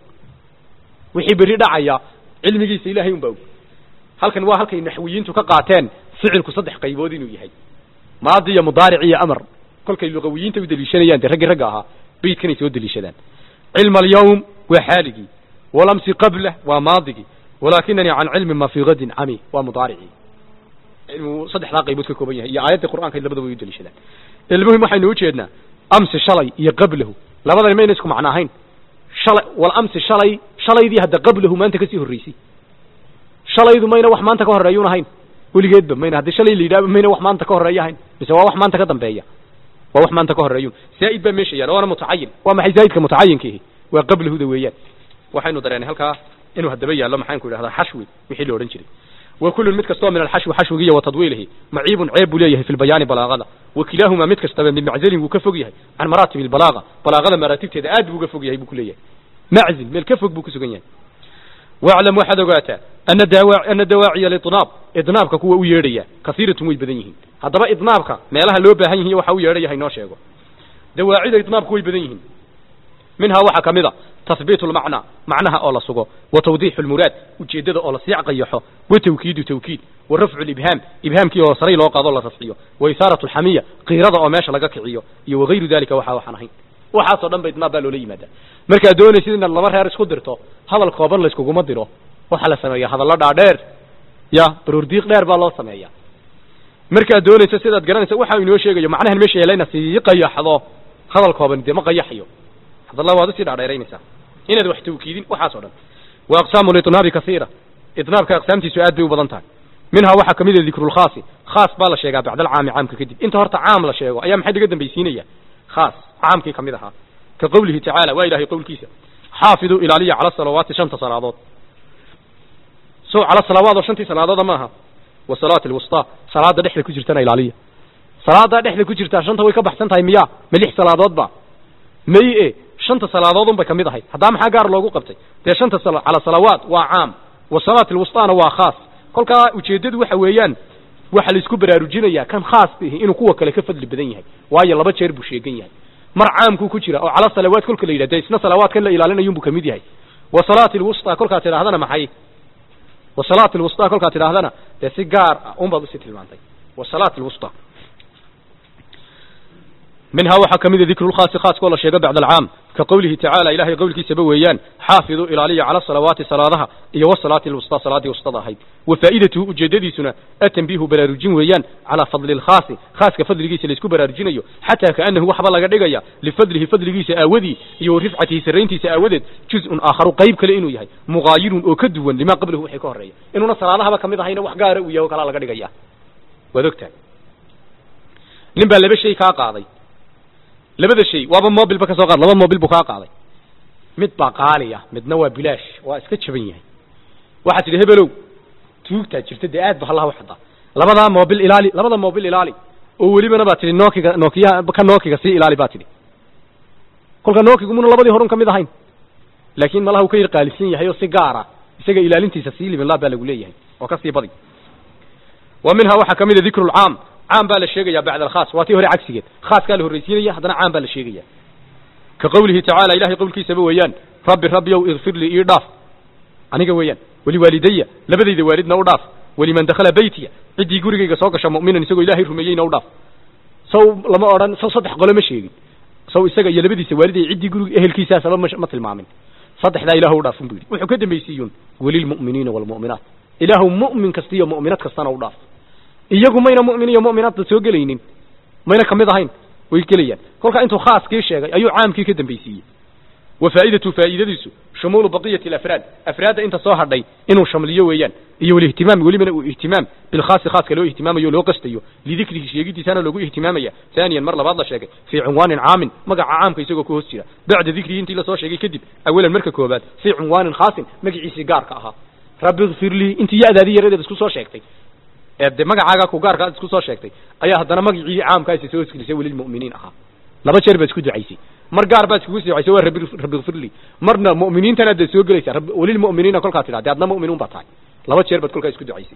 وحي بالردع يا علمي جيس إلهي ينبغ halkan waa halkay naxwiyiintu ka qaateen ficilku saddex qaybood inuu yahay maadi iyo mudaaric iyo amar kolkay luqawiyiinta u deliishanayaan dee raggii ragga ahaa beydkanay soo deliishadaan cilma alyawm waa xaaligii walamsi qablah waa maadigii walaakinanii can cilmi ma fii gadin cami waa mudaaricii cilmigu saddexdaa qaybood ka kooban yahay iyo aayadda qur'aanka labadaba way u deliishadaan ilmuhim waxaynu ujeednaa amsi shalay iyo qablahu labadani mayna isku macno ahayn shalay walamsi shalay shalaydii hadda qablahu maanta kasii horreysay shalaydu mayna wax maanta ka horeeyun ahayn weligeedba mayna haddii shalay la yidhahba mayna wax maanta ka horeeya ahayn mise waa wax maanta ka dambeeya waa wax maanta ka horeeyun zaa'id baa meesha yaala waana mutacayin waa maxay zaa'idka mutacayinkiihi waa qablahuda weeyaan waxaynu dareenay halkaa inuu haddaba yaallo maxaanku idhahdaa xashwi wixii la odhan jiray وكل mid kastoo min alxashwi xashwigiiyo watadwiilihi maciibun ceeb buu leeyahay fi lbayaani balaagada wakilaahumaa mid kastaba min maczilin wuu ka fog yahay can maraatib lbalaaga balaagada maraatibteeda aad buu uga fog yahay buu ku leeyahay maczil meel ka fog buu ku sugan yahay واعلم waxaad ogaataa ana dawaa ana dawaaciya lidnaab idnaabka kuwa u yeedhaya kasiiratun way badan yihiin haddaba idnaabka meelaha loo baahan yihiin waxa u yeedhaya haynoo sheego dawaacida idnaabku way badan yihiin minhaa waxaa kamid a tahbiit lmacnaa macnaha oo la sugo wa tawdiix lmuraad ujeedada oo la siic qayaxo wa tawkiidu tawkiid wa rafcu libhaam ibhaamkii oo saray loo qaado la rafciyo wa isaaratu lxamiya qiirada oo meesha laga kiciyo iyo wagayru dalika waxa waxaan ahayn waxaasoo dhan ba idnaab baa loola yimaadaa markaad doonaysid inaad laba reer isku dirto hadal kooban layskuguma diro waxaa la sameeya hadallo dhaadheer ya baruurdiiq dheer baa loo sameeya markaad doonayso sidaad garanaysa waxa inoo sheegayo macnahan meesha yeelayna sii qayaxdo hadal kooban dee ma qayaxayo hadalla waad usii dhaadheeraynaysaa inaad wax tawkiidin waxaas o dhan wa aqsaamu litnaabi kasiira idnaabka aqsaamtiisu aad bay u badan tahay minhaa waxaa kamid a dikrulkhaasi khaas baa la sheegaa bacda alcaami caamka kadib inta horta caam la sheego ayaa maxay laga dambaysiinaya khaas caamkii kamid ahaa ka qowlihi tacaala waa ilahay qowlkiisa xaafiduu ilaaliya cala salawaati shanta salaadood so cala salawaad oo shantii salaadooda maaha wa salaati alwustaa salaada dhexda ku jirtana ilaaliya salaada dhexda ku jirtaa shanta way ka baxsan tahay miya ma lix salaadood ba may e shanta salaadoodun bay kamid ahayd haddaa maxaa gaar loogu qabtay dee shanta cala salawaat waa caam wa salaati alwustaana waa khaas kolkaa ujeeddadu waxa weeyaan waxa laisku baraarujinayaa kan khaas ihi inuu kuwa kale ka fadli badan yahay waayo laba jeer buu sheegan yahay mar caamkuu ku jira oo cala salawaat kolka la yidhah dee isna salawaadkan la ilaalinayun buu kamid yahay wa salaati alwustaa kolkaad tidhahdana maxay wa salaati alwustaa kolkaad tidhahdana dee si gaar ah unbaad usii tilmaantay wa salaati alwustaa minhaa waxaa kamid a dikru lkhaasi khaaskoo la sheego bacda alcaam ka qowlihi tacaala ilahay qowlkiisaba weeyaan xaafiduu ilaaliya cala salawaati salaadaha iyo wasalaati alwustaa salaadii wustada ahayd wa faa'idatuhu ujeedadiisuna atanbiihu baraarujin weeyaan calaa fadli lkhaasi khaaska fadligiisa laisku baraarujinayo xataa kaanahu waxba laga dhigaya lifadlihi fadligiisa aawadii iyo warifcatihi sarrayntiisa aawadeed juz-un aakharu qayb kale inuu yahay mugaayirun oo ka duwan limaa qablahu waxay ka horreeya inuuna salaadahaba kamid ahayna wax gaara uu yahay o kalaa laga dhigaya waad ogtahay nin baa laba shay kaa qaaday labada shay waaba mobilba ka soo qaad laba mobil buu kaa qaaday mid baa qaali ah midna waa bilaash waa iska jaban yahay waxaad tidhi hebelow tuugtaa jirta dee aad ba hallaha u xadaa labadaa mobil ilaali labada mobil ilaali oo welibana baa tidhi nookiga nookiyaha ka nookiga sii ilaali baa tidhi kolka nookigu muna labadii horun ka mid ahayn laakiin malaha uu ka yar qaalisan yahay oo si gaara isaga ilaalintiisa sii liminlaa baa lagu leeyahay oo ka sii badi wa minhaa waxaa kamid a dikru lcaam caam baa la sheegaya bacda alkhaas waa tii hore cagsigeed khaaskaa la horraysiinaya haddana caam baa la sheegaya ka qowlihi tacaala ilahay qowlkiisaba weeyaan rabbi rabbiyow ikfir lii ii dhaaf aniga weeyaan waliwaalidaya labadayda waalidna u dhaaf waliman dakhala beytiya ciddii gurigayga soo gasha mu'minan isagoo ilaahay rumeeyeyna u dhaaf saw lama odhan saw saddex qole ma sheegin saw isaga iyo labadiisa waalid ay ciddii guriga ehelkiisaasaba ma ma tilmaamin saddexdaa ilaahu u dhaafun bu yidhi wuxuu ka dambaysiiyun walilmu'miniina waalmu'minaat ilaahu mu'min kasta iyo mu'minad kastana u dhaaf iyagu mayna mu'min iyo mu'minaadba soo gelaynin mayna kamid ahayn way gelayaan kolkaa intuu khaaskii sheegay ayuu caamkii ka dambaysiiyey wa faa'idatu faa'iidadiisu shumuulu baqiyati alafraad afraadda inta soo hadhay inuu shamliyo weeyaan iyo walihtimaam welibana uu ihtimaam bilkhaasi khaaska loo ihtimaamayo loo qastayo lidikrihi sheegidiisana loogu ihtimaamaya haaniyan mar labaad la sheegay fii cunwaanin caamin magaca caamka isagoo ku hoos jira bacda dikrihi intii lasoo sheegay kadib awalan marka koobaad fii cunwaanin khaasin magaciisii gaarka ahaa rabbi ikfir lii intii ya-daadii yaradeed isku soo sheegtay de magacaaga ku gaarka ad isku soo sheegtay ayaa haddana magacii caamkaasi soo hosgelisay welilmu'miniin ahaa laba jeer baad isku ducaysay mar gaar baad iskugu ducaysay waa rabbi rabbi ikfirli marna mu'miniintana dee soo gelaysaa welilmu'miniina kolkaa tidhah de adna mu'minuun baa tahay laba jeer baad kolkaa isku ducaysay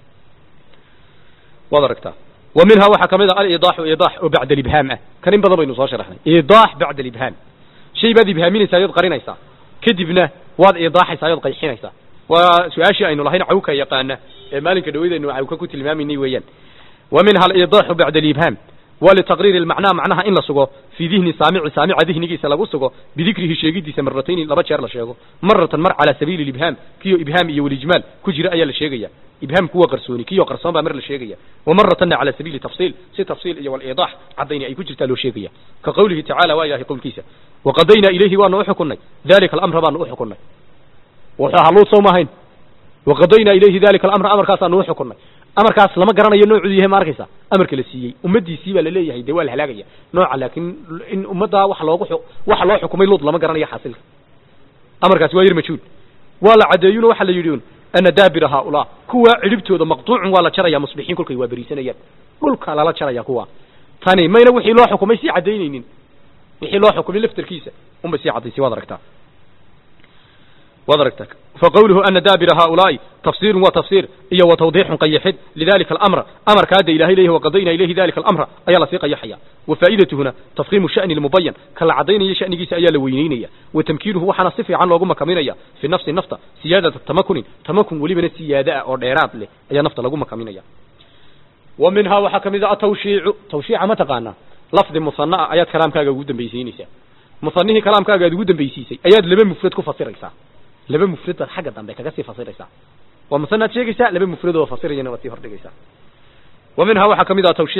waad aragtaa wa minhaa waxaa kamid a alidaaxu idaax oo bacda alibhaam ah kan in badan baynu soo sharaxnay idaax bacda alibhaam shay baad ibhaaminaysaa yood qarinaysaa kadibna waad idaaxaysaa yood qayxinaysaa waa su-aashii aynu lahayn cawka yaqaana ee maalinka dhaweydaynu cawka ku tilmaamaynay weeyaan wa minha alidaaxu bacda alibhaam wa litaqriiri almacnaa macnaha in la sugo fii dihni saamici saamica dihnigiisa lagu sugo bidikrihi sheegidiisa maratayni laba jeer la sheego maratan mar calaa sabiili libhaam kiyo ibhaam iyo walijmaal ku jira ayaa la sheegaya ibhaamku waa qarsooni kiyo qarsoon baa mar la sheegaya wa maratanna calaa sabiili tafsiil si tafsiil iyo waliidaax caddayni ay ku jirtaa loo sheegaya ka qowlihi tacala waa ilahay qowlkiisa waqadaynaa ilayhi waanu uxukunnay dalika alamra baanu uxukunnay wuxuu haluud soo maahayn waqadaynaa ilayhi dalika alamra amarkaasaanu uxukunnay amarkaas lama garanayo noocuu yahay ma arkaysa amarka la siiyey ummadiisii baa laleeyahay dee waa la halaagaya nooca laakiin in ummaddaa wax loogu waxa loo xukumay luud lama garanayo xaasilka amarkaasi waa yar majhuul waa la caddeeyuno waxa la yidhi un ana daabira haaulaa kuwa cidhibtooda maqtuucun waa la jaraya musbixiin kolkay waa beriisanayaan dhulka lala jaraya kuwa tani mayna wixii loo xukumay sii caddaynaynin wixii loo xukumay laftarkiisa unbay sii caddaysay waad aragtaa waad aragtaa faqawluhu ana daabira haaulaa'i tafsiirun waa tafsiir iyo wa tawdiixun qayaxid lidalika alamra amarka hadda ilahay leeyahy waqadaynaa ilayhi dalika alamra ayaa lasii qayaxaya wa faa'idatuhuna tafkiimu sha'ni lmubayan ka la caddaynaya sha'nigiisa ayaa la weyneynaya wa tamkiinuhu waxaana si fiican loogu makaminaya fi nafsi nafta siyaadata tamakunin tamakun welibana siyaada ah oo dheeraad leh ayaa nafta lagu makaminaya wa minhaa waxaa kamid a atawshiicu tawshiica ma taqaanaa lafdi musanaa ayaad kalaamkaaga ugu dambaysiinaysaa musanihii kalaamkaaga aad ugu dambaysiisay ayaad laba mufrad ku fasiraysaa laba mufrad baad xagga dambe kaga sii fasiraysaa waa musanaad sheegaysaa laba mufrad oo fasirayana waad sii hordhigaysaa wa minhaa waxaa kamid ah tawshiic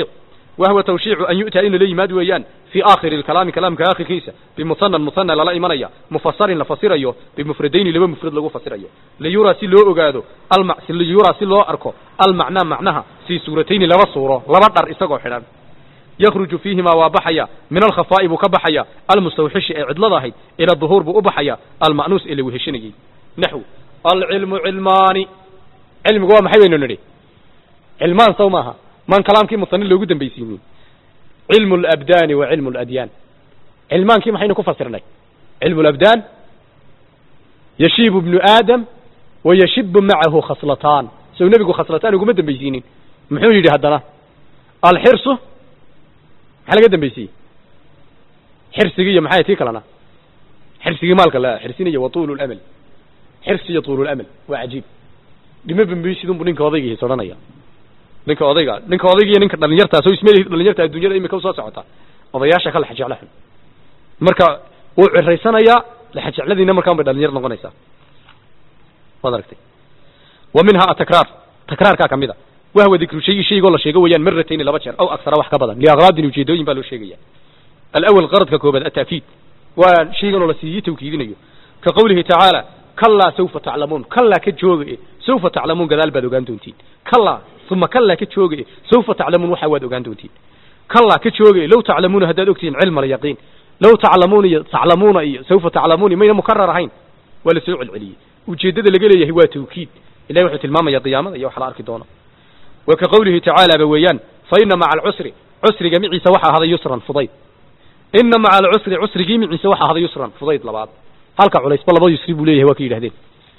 wahwa tawshiicu an yu'taa in lala yimaad weeyaan fii aakhiri lkalaami kalaamka aakhirkiisa bimusanan musana lala imanaya mufasarin la fasirayo bimufradayni laba mufrad lagu fasirayo liyuraa si loo ogaado alma liyuraa si loo arko almacnaa macnaha fii suuratayni laba suuro laba dhar isagoo xidhan yakruju fiihimaa waa baxaya min alkhafaa'i buu ka baxaya almustawxishi ee cidlada ahayd ila duhuur buu u baxaya alma'nuus ee la weheshanayey naxw alcilmu cilmaani cilmigu waa maxay baynu nidhi cilmaan saw maaha maan kalaamkii musanin loogu dambaysiinin cilmu alabdaani wa cilmu aladyaan cilmaankii maxaynu ku fasirnay cilmu alabdaan yashiibu ibnu aadam wa yashibu macahu khaslataan sow nebigu khaslataan uguma dambaysiinin muxuu yidhi haddana alxirsu maxaa laga dambaysiiyey xirsigii iyo maxay tii kalena xirsigii maalka la xirsinaya wa tuulu lamal xirsi iyo tuulu lamal waa cajiib dhimo bambaysidunbu ninka odaygiis odhanaya ninka odayga ninka odayga iyo ninka dhalinyartaa soo ismeel dhalinyarta adduunyada imika usoo socota odayaasha ka laxajecla xun marka wuu ciraysanayaa laxajecladiina markaan bay dhalinyar noqonaysaa waad aragtay wa minha atakraar takraarkaa kamid a wahwa dikru shayi shaygoo la sheego weeyaan maratayni laba jeer aw aksara wax ka badan liaqraadin ujeedooyin baa loo sheegaya alawal qaradka koobaad ataakiid waa shayganoo la siiyey tawkiidinayo ka qawlihi tacaala kalaa sawfa taclamuun kalaa ka jooga e sawfa taclamuun gadaal baad ogaan doontiin kalaa uma kalaa ka jooga e sawfa taclamuun waxaa waad ogaan doontiin kalaa ka jooga e low taclamuuna haddaad ogtihiin cilma alyaqiin low taclamuuna iyo taclamuuna iyo sawfa taclamuuni mayna mukarar ahayn waa la soo celceliyey ujeeddada laga leeyahay waa tawkiid ilahi wuxuu tilmaamaya qiyaamada iyo wax la arki doono wa ka qawlihi tacaala ba weeyaan fa ina maca alcusri cusriga miciisa waxaa ahaday yusran fudayd ina maca alcusri cusrigii miciisa waxaa ahaday yusran fudayd labaad halka culaysba laba yusri buu leeyahay waa ka yidhahdeen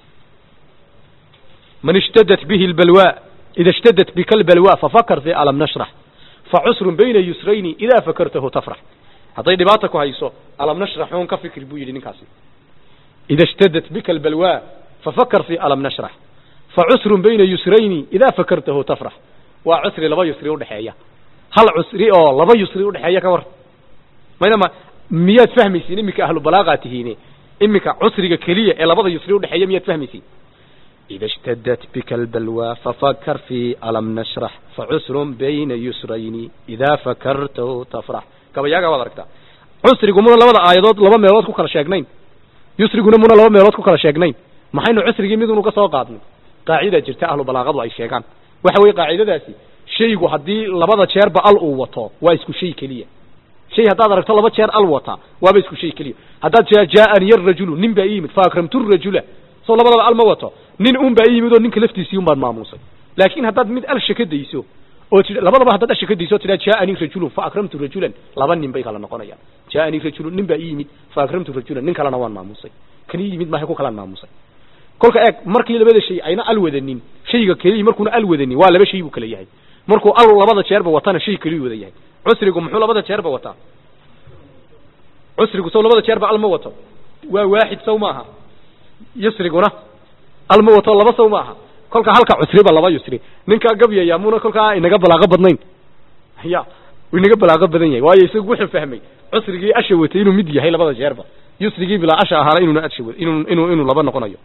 man ishtadat bihi lbalwa ida ishtadat bika lbalwa fafakar fi alam nashrax facusrun bayna yusrayni idaa fakartahu tafrax hadday dhibaata ku hayso alam nashrax uun ka fikri buu yidhi ninkaasi ida ishtadat bika albalwa fafakar fi alam nashrax facusrun bayna yusrayni idaa fakartahu tafrax waa cusri laba yusri udhexeeya hal cusri oo laba yusri udhexeeya ka war maynama miyaad fahmaysiin iminka ahlu balaagaa tihiine iminka cusriga keliya ee labada yusri udhexeeya miyaad fahmaysiin ida ishtadat bika albalwa fafakar fi alam nashrax facusrun bayna yusrayni idaa fakartahu tafrax gabayaagaa waad aragtaa cusrigu muna labada aayadood laba meelood ku kala sheegnayn yusriguna muna laba meelood ku kala sheegnayn maxaynu cusrigii midunu ka soo qaadnay qaacida jirta ahlu balaaqadu ay sheegaan waxa weeye qaacidadaasi shaygu haddii labada jeerba al uu wato waa isku shay keliya shay haddaad aragto laba jeer al wata waaba isku shay keliya haddaad tia jaaaniya rajulu nin baa ii yimid faakramtu rajula soo labadaba al ma wato nin un baa ii yimid oo ninka laftiisii un baan maamuusay laakiin haddaad mid al shaka dayso oo ti labadaba haddaad al shaka dayso o tidaa jaaanii rajulun faakramtu rajulan laba nin bay kala noqonayaan jaaanii rajulun nin baa ii yimid faakramtu rajulan nin kalena waan maamuusay kan ii yimid maahay ku kalaan maamusay kolka eeg markii labada shay ayna al wadanin shayga keliya markuuna al wadanin waa laba shay buu kala yahay markuu al labada jeerba watana shay keliyu wada yahay cusrigu muxuu labada jeerba wataa cusrigu saw labada jeerba al ma wato waa waaxid saw maaha yusriguna al ma wato laba saw maaha kolka halka cusriba laba yusri ninkaa gabyaya muna kolkaa inaga balaaqo badnayn ya inaga balaaqo badan yahay waayo isagu wuxuu fahmay cusrigii asha watay inuu mid yahay labada jeerba yusrigii bilaa asha ahaana inuuna asha inuu inuu inuu laba noqonayo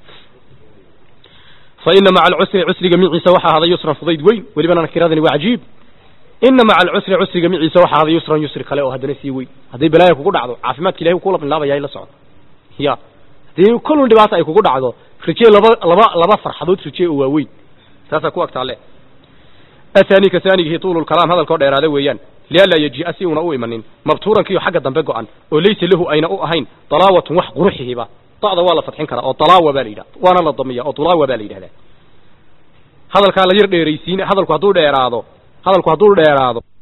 fa ina maca alcusri cusriga miciisa waxaa ahaday yusran fudayd weyn welibana nakiradani waa cajiib ina maca alcusri cusriga miciisa waxaa ahaday yusran yusri kale oo haddana sii weyn hadday balaaya kugu dhacdo caafimaadka ilahay kula bilaabaya la socdo ya haddii kullun dhibaata ay kugu dhacdo rijee laba laba laba farxadood rijee oo waaweyn saasaa ku agtaale athani ka haanigihi tuulu lkalaam hadalkoo dheeraada weeyaan lianlaa yajii'a si uuna u imanin mabtuurankiiyo xagga dambe go-an oo laysa lahu ayna u ahayn dalaawatun wax quruxihiba da'da waa la fadxin karaa oo dalaawa baa la yidhahda waana la damiya oo dulaawa baa la yidhahdaa hadalkaa la yar dheeraysiin hadalku hadduu dheeraado hadalku hadduu dheeraado